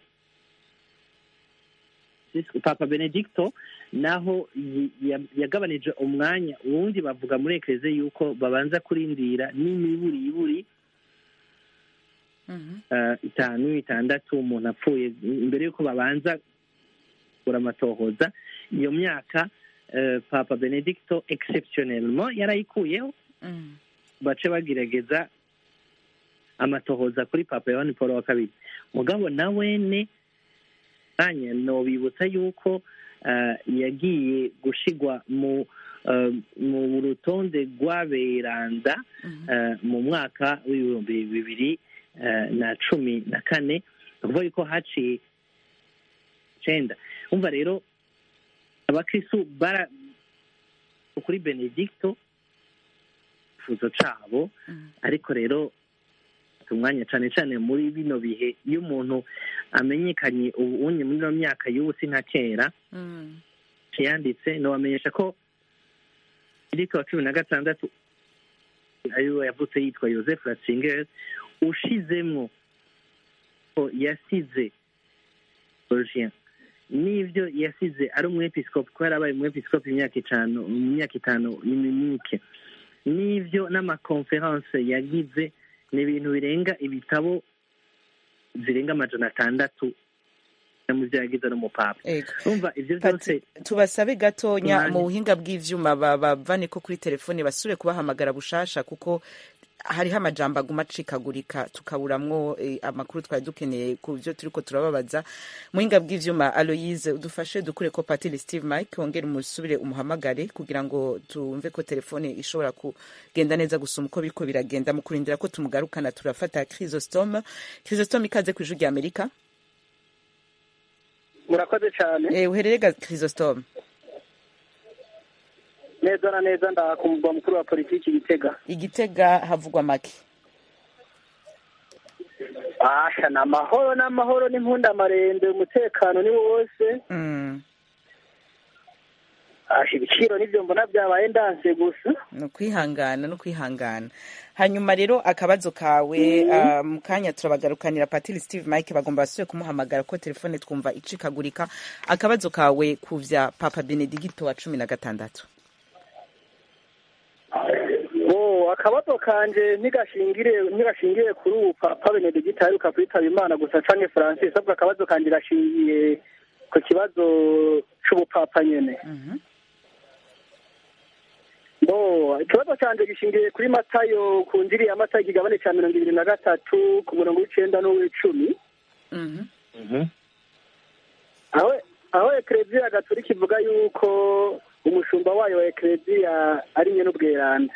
papa benedicto naho yi- ya- yagabanije umwanya ubundi bavuga muri ekereze yuko babanza kurindira n'imiburiburi eh, itanu itandatu umuntu apfuye imbere y'uko babanza kugura amatohoza iyo myaka eh, papa benedicto exceptionnellement yarayikuyeho bace bagerageza amatohoza kuri papa yohani paul wa kabiri mugabo na wene kanya nobibutsa yuko eh, yagiye gushigwa mu eh, mu rutonde rw'aberanda eh, mu mwaka w'ibihumbi bibiri eh, na cumi na kane ni ukuvuga yuko haciye icenda umva rero abakristu bara kuri benedicto ikifuzo cabo ariko rero bafata umwanya cane cane muri bino bihe iyo umuntu amenyekanye ubu unye muri ino myaka y'ubu si nka kera yanditse nobamenyesha ko benedicto wa cumi na gatandatu ariwe yavutse yitwa joseph ratzinger ushizemwo ko yasize Borgia n'ivyo yasize ari umwepiskopi ko yarabaye umwepiskopi imyaka itanu mu myaka itanu iminike n'ivyo n'amakonferanse yagize ni ibintu birenga ibitabo zirenga amajana atandatu mu vyo yagize n'umupapa Ego. urumva ivyo vyose tubasabe gatonya Umwanya. mu buhinga bw'ivyuma ba- bavane ko kuri telefone basubire kubahamagara bushasha kuko hariho amajambo aguma acikagurika tukaburamwo eh, amakuru twari dukeneye ku vyo turiko turababaza muhinga bw'ivyuma aloyise udufashe dukure ko patiri steve mike wongere umusubire umuhamagare kugira ngo tumve ko telefone ishobora kugenda neza gusoma uko biriko biragenda mu kurindira ko tumugarukana turafata chrysostome chrysostome ikaze ku ijwi rya amerika murakoze cyane eh, uherere ga chrysostome neza na neza ndaha ku mugwa mukuru wa politiki gitega igitega havugwa make asha ni amahoro n'amahoro n'impundamarembe umutekano ni wose Mm. asha ibiciro n'ibyo mbona byabaye ndanse gusa ni ukwihangana no kwihangana hanyuma rero akabazo kawe ah, mu kanya turabagarukanira patiri steve mike bagomba basubire kumuhamagara ko telefone twumva icikagurika akabazo kawe ku vya papa benedigito wa cumi na gatandatu o akabazo kanje ntigashingire ntigashingire kuri ubu papa benedegita aheruka kwitaba imana gusa canke francis ahubwo akabazo kanje gashingiye ku kibazo c'ubupapa nyene bo ikibazo canje gishingiye kuri matayo ku njiri ya matayo ikigabane ca mirongo ibiri na gatatu ku murongo w'icenda n'uw'icumi aho aho ekereziya gatolika ivuga yuko umushumba wayo wa ekereziya ari nyene ubweranda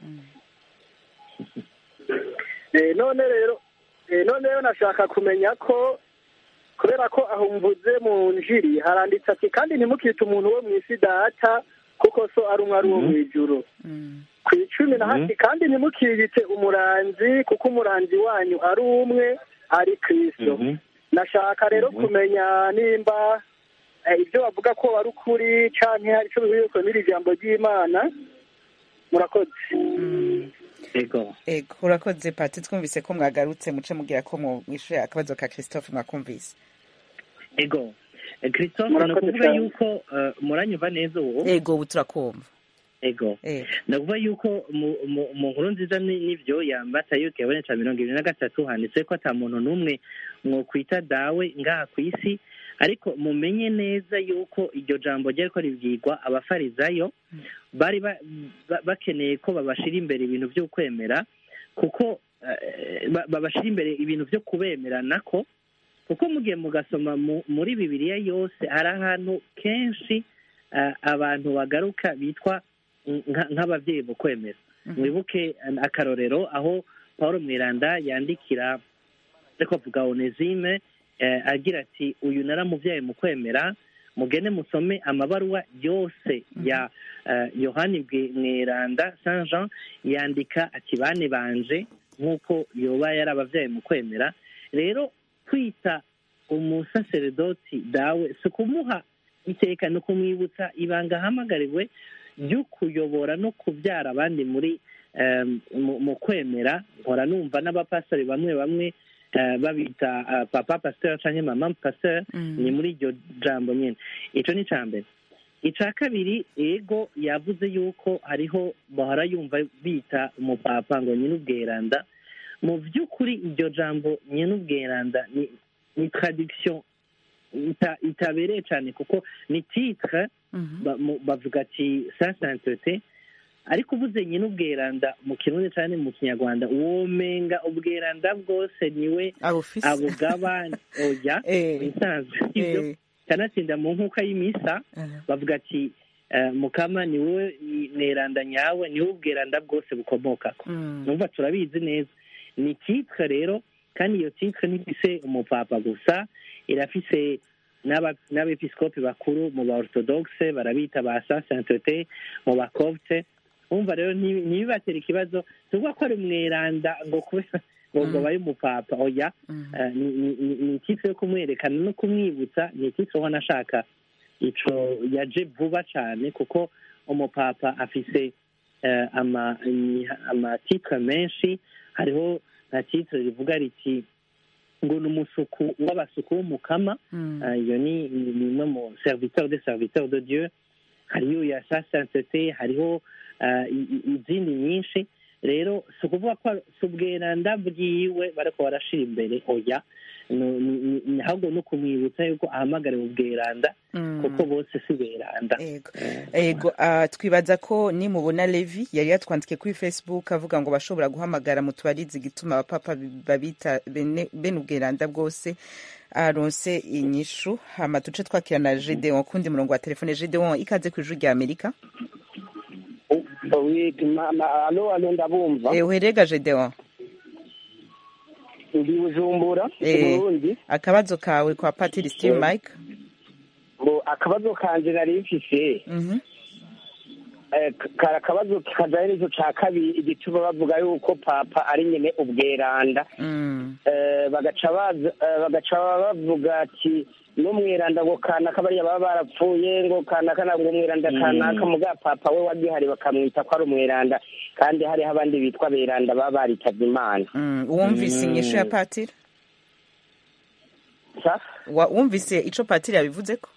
Eh, none rero eh, none rero nashaka kumenya ko kubera ko aho mvuze mu njiri haranditse ati kandi ntimukite umuntu wo mu isi data kuko so ari umwe ari uwo mu ijuru ku icumi na hasi kandi ntimukiyite umuranzi kuko umuranzi wanyu ari umwe ari kristo nashaka rero kumenya nimba eh, ibyo bavuga ko ari ukuri canke hari ico bihuriye n'iri jambo ry'imana murakoze ego ego urakoze pati twumvise ko mwagarutse muce mugira ko mwishuye akabazo ka christophe mwakumvise ego Eh, christophe ni Murakoze ukuvuga cyane. yuko eh, muranyumva neza uwo ego ubu turakumva ego Eh. ni ukuvuga yuko mu- mu mu nkuru nziza ni- n'ivyo yambata yuko yabonetse ca mirongo ibiri na gatatu handitse ko ata muntu n'umwe mwokwita dawe ngaha ku isi ariko mumenye neza yuko iryo jambo ryariko ribwirwa abafarizayo bari ba- ba- bakeneye ko babashira imbere ibintu vyo kwemera kuko eh, ba- babashira imbere ibintu vyo kubemeranako kuko mugiye mugasoma mu- muri bibiliya yose hari ahantu kenshi eh, abantu bagaruka bitwa nka- nk'abavyeyi mu kwemera mwibuke eh, akarorero aho paul mwiranda yandikira ariko avuga onesime eh, agira ati uyu naramuvyaye mu kwemera mugende musome amabaruwa yose ya eh, yohani Bwe- mweranda saint jean yandika ati bane banje nk'uko yoba yarabavyaye mu kwemera rero kwita umusaseredoti dawe si ukumuha iteka ni ukumwibutsa ibanga ahamagariwe ryo kuyobora no kubyara abandi muri em, mu mu kwemera mpora numva n'abapastori bamwe bamwe eh, babita eh, papa pasteur canke mama pasteur ni muri iryo jambo nyene ico ni ica mbere ica kabiri ego yavuze yuko hariho bahora yumva bita umupapa ngo nyine ubweranda mu by'ukuri iryo jambo nyine ubweranda ni ni traduction ita- itabereye cyane kuko ni titre ba- mu- bavuga ati sa sainteté ariko uvuze nyine ubweranda mu kirundi cyane mu kinyarwanda womenga ubweranda bwose niwe abufise abugaba oya bisanzwe ibyo kanatsinda mu nkuka y'imisa bavuga ati eh, mukama ni wowe neranda nyawe ni wowe ubweranda bwose bukomokako numva turabizi neza ni titre rero kandi iyo titre ntifise umupapa gusa irafise n'aba- n'abepiskopi bakuru mu ba orthodoxe barabita ba sa sainteté mu bakopte umva rero ntibi- ntibibatera ikibazo tuvuga ko ari umweranda ngo kubera ngo ngo babe umupapa oya Eh, ni- ni- ni ni ikipe yo kumwerekana no kumwibutsa ni ikipe ubona ashaka ico yaje vuba cyane kuko umupapa afise eh, ama i- amatitre menshi hariho nka titre rivuga riti ngo ni umusuku w'abasuku w'umukama Eh, iyo ni ni- ni imwe mu serviteur de serviteur de dieu hariyo ya sa sainteté hariho eh, i- i- izindi nyinshi rero si ukuvuga ko si ubweranda bwiwe bariko barashira imbere oya ni- ni- ni- ni ahubwo no kumwibutsa yuko ahamagariwe ubweranda kuko bose si beranda ego ah, twibaza ko nimubona levi yari yatwandikiye kuri facebook avuga ngo bashobora guhamagara mu tubarizi igituma abapapa babita bene bene ubweranda bwose aronse inyishu hama duce twakira na gedeon kundi murongo wa telefone gedeon ikaze ku ijuru rya amerika alo alo ndabumva Eh, uherega gedeon ndi bujumbura Eh, burundi akabazo kawe kwa patiri steve mike ngo akabazo kanje nari mfise eh, kari akabazo kajanye n'ico ca kabiri igituma bavuga yuko papa ari nyene ubweranda Eh, bagaca baza- eh, bagaca bavuga ati n'umweranda ngo kanaka bariya baba barapfuye ngo kanaka na ngo umweranda kanaka muga papa we wagihari bakamwita ko ari umweranda kandi hariho abandi bitwa beranda baba baritavye imana Mm, wumvise inyishu ya patiri Wa- wumvise ico patiri yabivuze ko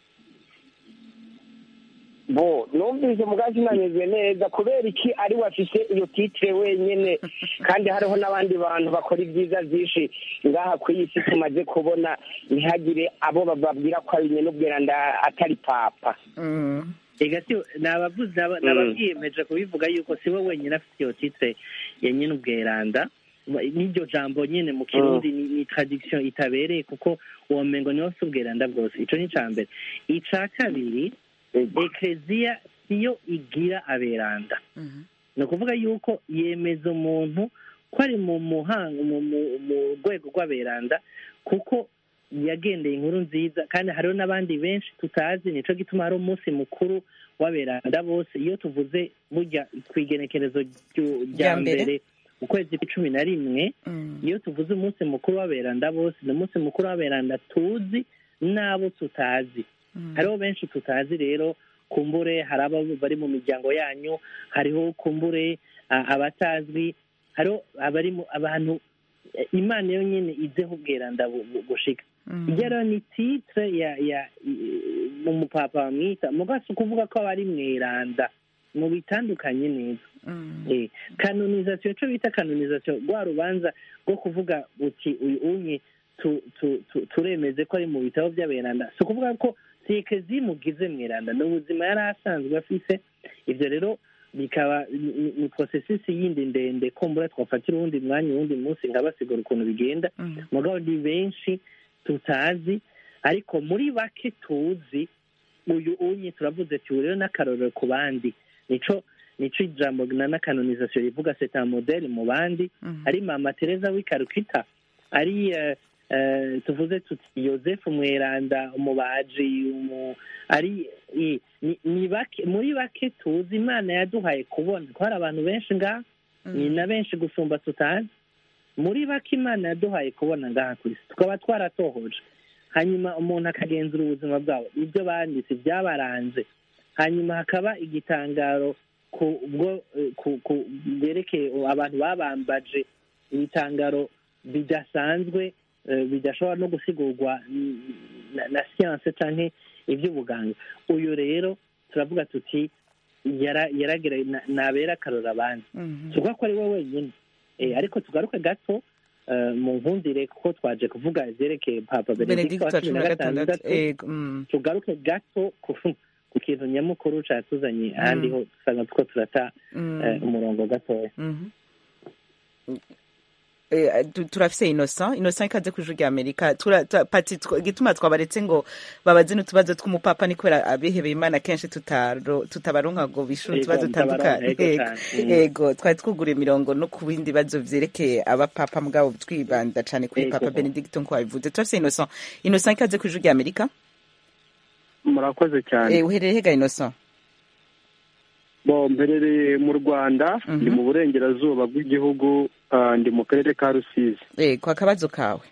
bo numvise mugazi nanyuzwe neza kubera iki ari we afise iyo titire wenyene kandi hariho n'abandi bantu bakora ibyiza byinshi ngaha ku iyi si tumaze kubona ntihagire abo bababwira ko ari nyene ubweranda atari papa ega si nabavuze naba- Mm. nababwiyemeje kubivuga yuko si we wenyine afite iyo titre ya nyine ubweranda n'iryo jambo nyine mu kirundi ni, ni tradiction itabereye kuko uwo mengo niwo si ubweranda bwose ico ni ica mbere ica kabiri ekleziya siyo igira aberanda ni ukuvuga yuko yemeza umuntu ko ari mu muhanga mu mu- mu rwego rw'aberanda kuko yagendeye inkuru nziza kandi hariho n'abandi benshi tutazi nico gituma hari umunsi mukuru w'aberanda bose iyo tuvuze burya ku igenekerezo ryu- rya Rya mbere. mbere ukwezi kw'icumi na rimwe iyo tuvuze umunsi mukuru w'aberanda bose ni umunsi mukuru w'aberanda tuzi n'abo tutazi hariho benshi tutazi rero kumbure hari abo bari mu miryango yanyu hariho kumbure a- abatazwi hariho abari mu abantu eh, imana yo nyine izeho ubweranda bu- bu- gushika iyo rero ni titre ya ya i- umupapa bamwita mugabo si ukuvuga ko aba ari mweranda mu bitandukanye neza Eh, kanonizasiyo cyo bita kanonizasiyo rwa rubanza rwo kuvuga uti uyu unye tu- tu- tu- turemeze ko ari mu bitabo by'aberanda si ukuvuga ko sike zimugize mweranda ni ubuzima yari asanzwe afise ibyo rero bikaba ni- ni- ni porosesisi yindi ndende kumbura twafatira uwundi mwanya uwundi munsi nkabasigura ukuntu bigenda mugabo ni benshi tutazi ariko muri bake tuzi uyu unye turavuze ati ubu rero n'akarorero ku bandi nico nico ijambo na n'akanonizasiyo rivuga seta modeli mu bandi ari mama tereza w'ikarukita ari eh, eh, tuvuze tuti yosefu mweranda umubaji umu- ari i- ni- ni bake muri bake tuzi imana yaduhaye kubona ko hari abantu benshi ngaha ni na benshi gusumba tutazi muri bake imana yaduhaye kubona ngaha ku isi tukaba twaratohoje hanyuma umuntu akagenzura ubuzima bwabo ibyo banditse byabaranze hanyuma hakaba igitangaro ku bwo eh, ku ku byerekeye abantu babambaje ibitangaro bidasanzwe eh, bidashobora no gusigurwa mm, na, na siyanse canke iby'ubuganga uyu rero turavuga tuti yara- yaragera na- nabera akarora abandi tuvuga ko ari we wenyine Eh, ariko tugaruke gato eh, mu nkundire kuko twaje kuvuga ivyerekeye papa benedikto wa cumi na gatandatu ego mm. tugaruke gato ku ku kintu nyamukuru catuzanye ahandi ho usanga two turata Mm. eh, umurongo gatoya Mhm. Eh, tu- turafise innocent innocent ikaze ku ijuru rya amerika Tura- ta- pati tw- igituma twabaretse ngo babaze n'utubazo tw'umupapa ni kubera abihebeye imana kenshi tutaro- tutabaronka ngo bishure Yego, utubazo mutabaronka, dutandukanye yego Yego. cane. Mm. yego twari twugura imirongo no ku bindi bibazo vyerekeye abapapa mugabo twibanda cane kuri Yego. papa benedicto nko wabivuze turafise innocent innocent ikaze ku ijuru rya amerika murakoze cyane Eh, uherereye hega innocent bo mberereye mu rwanda ndi mu burengerazuba bw'igihugu ah, ndi mu karere ka rusizi yego akabazo kawe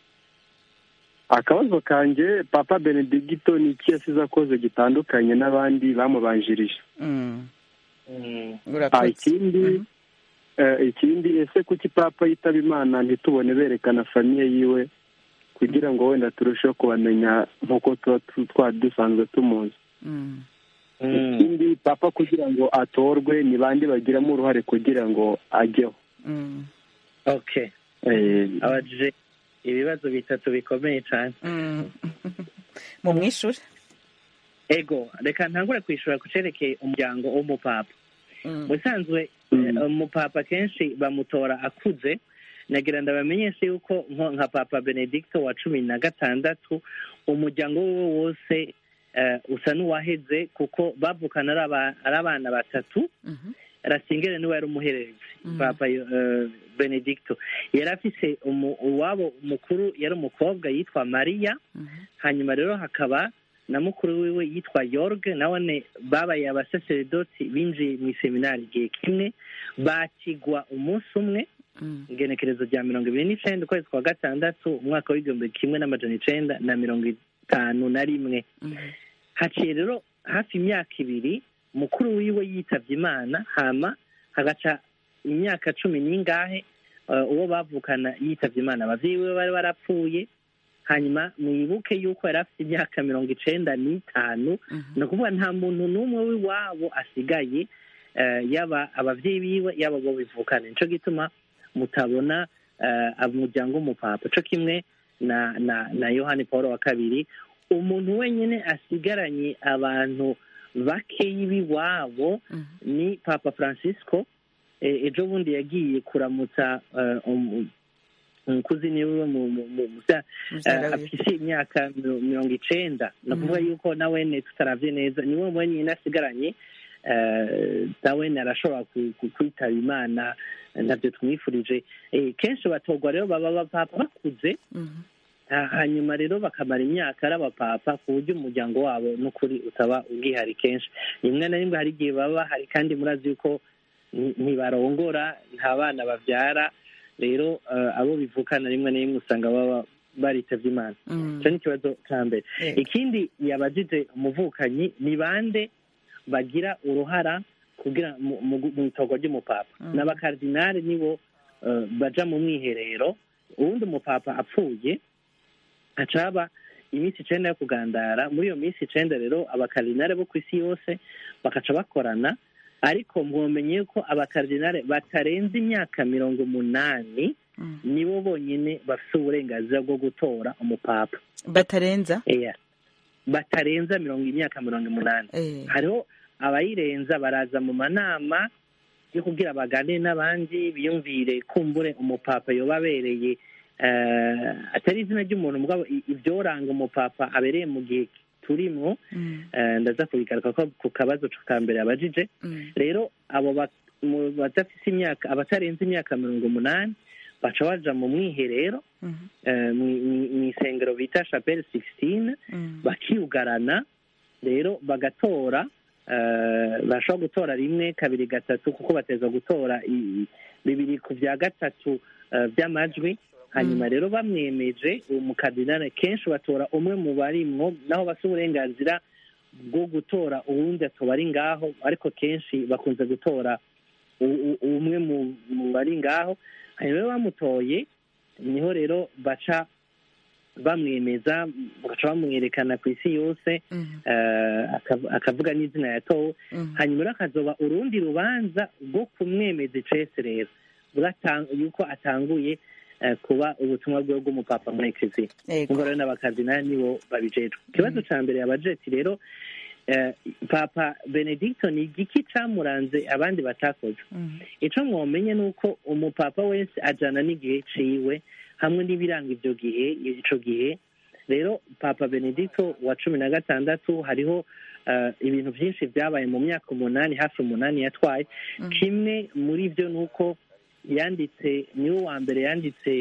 akabazo kanjye papa benedigito ni iki yasize akoze gitandukanye n'abandi bamubanjirije Mm. Ah, urakoze ikindi eh, ikindi ese kuki papa yitaba imana ntitubone berekana famiye yiwe kugira ngo wenda turusheho kubamenya nk'uko tuba tu- twari dusanzwe tumuzi Mm. ikindi papa kugira ngo atorwe ni bande bagiramo uruhare kugira ngo ajyeho Mm. okay Eh, abajije ibibazo bitatu bikomeye cyane Mm. mu mwishure ego reka ntangure kwishura ku cerekeye umuryango w'umupapa Mm. musanzwe eh, umupapa kenshi bamutora akuze nagira ndabamenyeshe yuko nko nka papa benedicto wa cumi na gatandatu umuryango wiwe wose eh, usa n'uwaheze kuko bavukana ari aba- ari abana batatu rasingere niwe yari umuhererezi papa eh, benedicto yari afise umu- uwabo mukuru yari umukobwa yitwa mariya hanyuma rero hakaba na mukuru wiwe yitwa yorge nawe babaye abasaseredoti binjiye mu iseminari igihe kimwe bakigwa umunsi umwe igenekerezo rya mirongo ibiri n'icenda ukwezi kwa gatandatu umwaka w'igihumbi kimwe n'amajana icenda na mirongo itanu na rimwe haciye rero hafi imyaka ibiri mukuru wiwe yitavye imana hama hagaca imyaka cumi n'ingahe eh, uwo bavukana yitavye imana abavyeyi biwe bari barapfuye hanyuma mwibuke yuko yari afite imyaka mirongo icenda n'itanu ni ukuvuga nta muntu n'umwe w'iwabo asigaye eh, yaba abavyeyi biwe yaba abo bivukana nico gituma mutabona eh, umuryango w'umupapa co kimwe na na na yohani paul wa kabiri umuntu wenyine asigaranye abantu bakeyi b'iwabo ni papa francisco Eh, ejo bundi yagiye kuramutsa eh, um- umukuzi niwe mu mu- mu- musa- Muvyara eh, wiwe. afise imyaka miro- mirongo icenda ni ukuvuga Mhm. yuko nawene tutaravye neza niwe wenyine asigaranye eh, nawene arashobora ku- ku- kwitaba imana eh, ntabyo tumwifurije Eh, kenshi batorwa rero baba abapapa bakuze Ha- hanyuma rero bakamara imyaka ari abapapa ku buryo umuryango wabo n'ukuri utaba ubwihari kenshi rimwe na rimwe hari igihe baba bahari kandi murazi yuko nti- ntibarongora nta bana babyara rero eh, abo bivukana rimwe na rimwe usanga baba baritavye imana Mm. icyo ni ikibazo cya mbere Yego. ikindi yabajije umuvukanyi ni bande bagira uruhara kugira mu- mu mu itorwa ry'umupapa Mm. n'abakardinali nibo eh, baja mu mwiherero uwundi umupapa apfuye haca haba iminsi icenda yo kugandara muri iyo minsi icenda rero abakardinali bo ku isi yose bakaca bakorana ariko mwomenye yuko abakardinali batarenze imyaka mirongo umunani nibo bonyine bafite uburenganzira bwo gutora umupapa batarenza Eya. batarenza mirongo imyaka mirongo umunani Eh. hariho abayirenza baraza mu manama yo kugira baganire n'abandi biyumvire kumbure umupapa yoba abereye eh, atari izina ry'umuntu mugabo i- ibyoranga umupapa abereye mu gihe turimwo eh, ndaza kubigaruka ko ku kabazo ka mbere abajije rero abo ba- mu badafise imyaka abatarenze imyaka mirongo umunani baca baja mu mwiherero eh, mwi- mwi- mw'isengero bita chapelle sixtine bakiyugarana rero bagatora eh, bashobora gutora rimwe kabiri gatatu kuko bateza gutora i- bibiri ku bya gatatu eh, by'amajwi hanyuma rero bamwemeje uwo mukardinali kenshi batora umwe mu barimwo naho bafite uburenganzira bwo gutora uwundi atoba ari ngaho ariko kenshi bakunze gutora umwe mu bari ngaho hanyuma rero bamutoye niho rero baca bamwemeza bagaca bamwerekana ku isi yose akavuga n'izina yatowe hanyuma rero akazoba urundi rubanza rwo kumwemeza icese rero yuko atanguye kuba ubutumwa bwe bw'umupapa muri ekeziya ubwo rero n'abakazina nibo babijejwe ikibazo cya mbere abajeti rero papa benedicto ni igiki cyamuranze abandi batakoze icyo mwamenye ni uko umupapa wese ajyana n'igihe ciwe hamwe n'ibiranga ibyo gihe icyo gihe rero papa benedicto wa cumi na gatandatu hariho ibintu byinshi byabaye mu myaka umunani hafi umunani yatwaye kimwe muri byo ni uko yanditse niwe wa mbere yanditse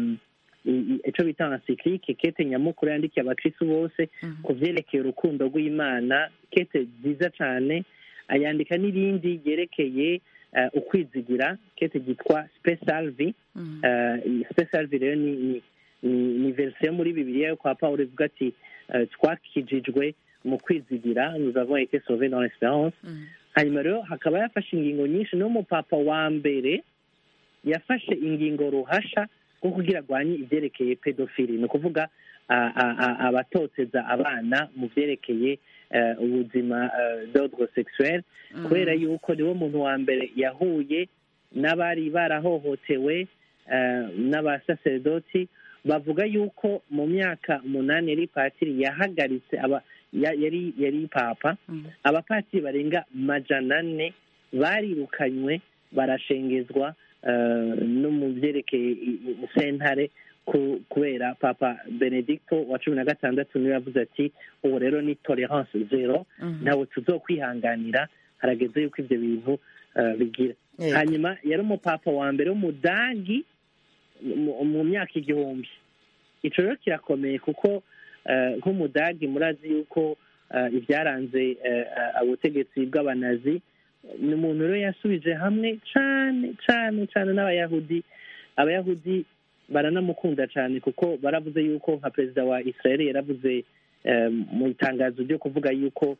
icyo bita encyclique kete nyamukuru yandikiye abakristu bose ku byerekeye urukundo rw'imana kete nziza cyane ayandika n'irindi ryerekeye ukwizigira kete ryitwa spesalvi spesalvi rero ni ni verisiyo muri bibiliya yo kwa paul ivuga ati twakijijwe mu kwizigira nous avons été sauvés dans l'espérance hanyuma rero hakaba yafashe ingingo nyinshi n'umupapa wa mbere yafashe ingingo ruhasha nko kugira arwanye ibyerekeye pedofili ni ukuvuga abatoteza abana mu byerekeye ubuzima d'ordre sexuel kubera yuko niwo muntu wa mbere yahuye n'abari barahohotewe n'abasaserdoti bavuga yuko mu myaka umunani yari patiri yahagaritse yari yari papa abapatiri barenga majana ane barirukanywe barashengezwa no mu byerekeye sentare kubera papa benedicto wa cumi na gatandatu niwe yavuze ati ubu rero ni tolerance zero ntabwo tuzokwihanganira harageze yuko ibyo bintu bigira hanyuma yari umupapa wa mbere w'umudagi mu myaka igihumbi icyo rero kirakomeye kuko nk'umudagi murazi yuko ibyaranze ubutegetsi bw'abanazi ni umuntu rero yasubije hamwe cyane cyane cyane n'abayahudi abayahudi baranamukunda cyane kuko baravuze yuko nka perezida wa israel yaravuze mu itangazo ryo kuvuga yuko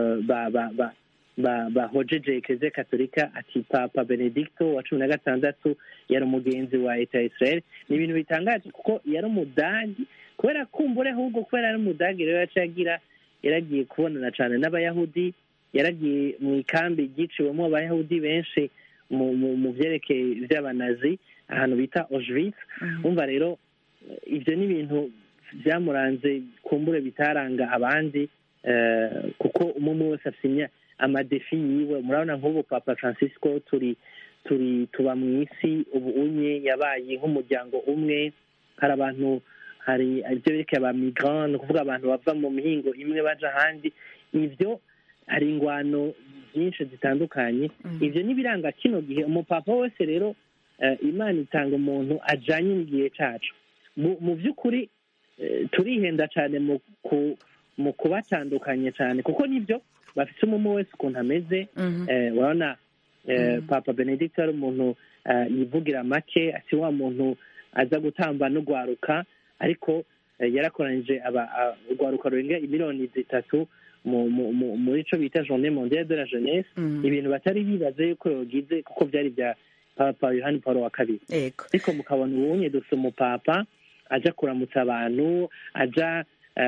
bahojeje ekeziya katolika ati papa benedicto wa cumi na gatandatu yari umugenzi wa leta ya israel ni ibintu bitangaje kuko yari umudagi kubera kumbure ahubwo kubera yari umudagi rero yaciye agira yaragiye kubonana cyane n'abayahudi yaragiye mu ikambi ryiciwemo abayahudi benshi mu byerekeye by'abanazi ahantu bita Auschwitz wumva rero ibyo ni ibintu byamuranze kumbure bitaranga abandi kuko umwe wese afite amadefi yiwe murabona nk'ubu papa francisco turi turi tuba mu isi ubu unye yabaye nk'umuryango umwe hari abantu hari ibyo berekeye aba migrant ni ukuvuga abantu bava mu mihingo imwe baja ahandi ibyo hari ingwano nyinshi zitandukanye ibyo n'ibiranga kino gihe umupapa wese rero imana itanga umuntu ajyanye n'igihe cyacu mu by'ukuri turihenda cyane mu kubatandukanya cyane kuko nibyo bafite umwe wese ukuntu ameze urabona papa benedict ari umuntu yivugira make ati wa muntu aza gutamba n'ugwaruka ariko yarakoranyije urwaruka rurenga miliyoni zitatu muri cyo bita journée mondiale de la jeunesse ibintu batari bibaze yuko yogize kuko byari bya papa yohani paul wa kabiri ariko mukabona ubunye dufite umupapa aja kuramutsa abantu aja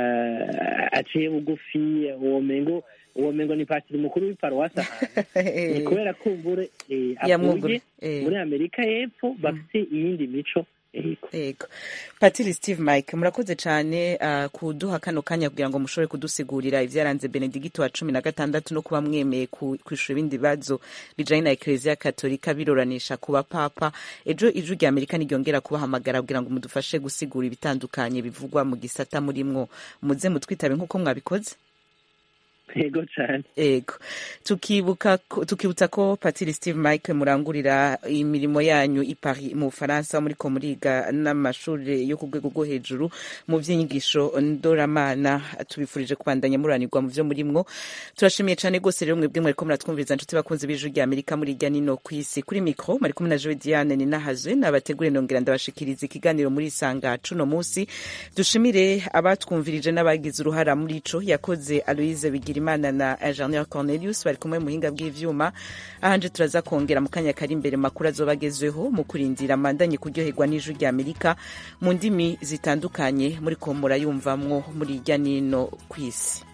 aciye bugufi uwo mengo uwo mengo ni patiri mukuru w'iparuwasi ahantu ni kubera ko ubure avuye muri amerika y'epfo bafite iyindi mico yego patiri steve mike murakoze cyane kuduha kano kanya kugira ngo mushobore kudusigurira ibyaranze benedigito wa cumi na gatandatu no kuba mwemeye kwishura ibindi bibazo bijyanye na ekereziya katolika birораnisha ku bapapa ejo ijwi rya amerika ntiryongera kubahamagara kugira ngo mudufashe gusigura ibitandukanye bivugwa mu gisata murimwo muze mutwitabe nk'uko mwabikoze yego cyane yego tukibuka tukibutsa ko patiri steve mike murangurira imirimo yanyu i paris mu bufaransa muri ko muriga n'amashuri yo ku rwego rwo hejuru mu by'inyigisho ndoramana tubifurije kubandanya muranirwa mu byo murimwo turashimiye cyane rwose rero mwebwe mwariko muratwumviriza inshuti bakunze b'ijwi rya amerika muri irya nino ku isi kuri mikro mari kumwe na joe diane ninahazwe nabategure nongera ndabashikiriza ikiganiro muri isanga cuno munsi dushimire abatwumvirije n'abagize uruhara muri ico yakoze aloise bigira Bigirimana na Ingenieur Cornelius bari kumwe muhinga bw'ivyuma ahanje turaza kongera mu kanya kari imbere makuru azobagezweho mu kurindira mandanye kuryoherwa n'ijwi rya Amerika mu ndimi zitandukanye muri ko murayumvamwo muri irya nino kw'isi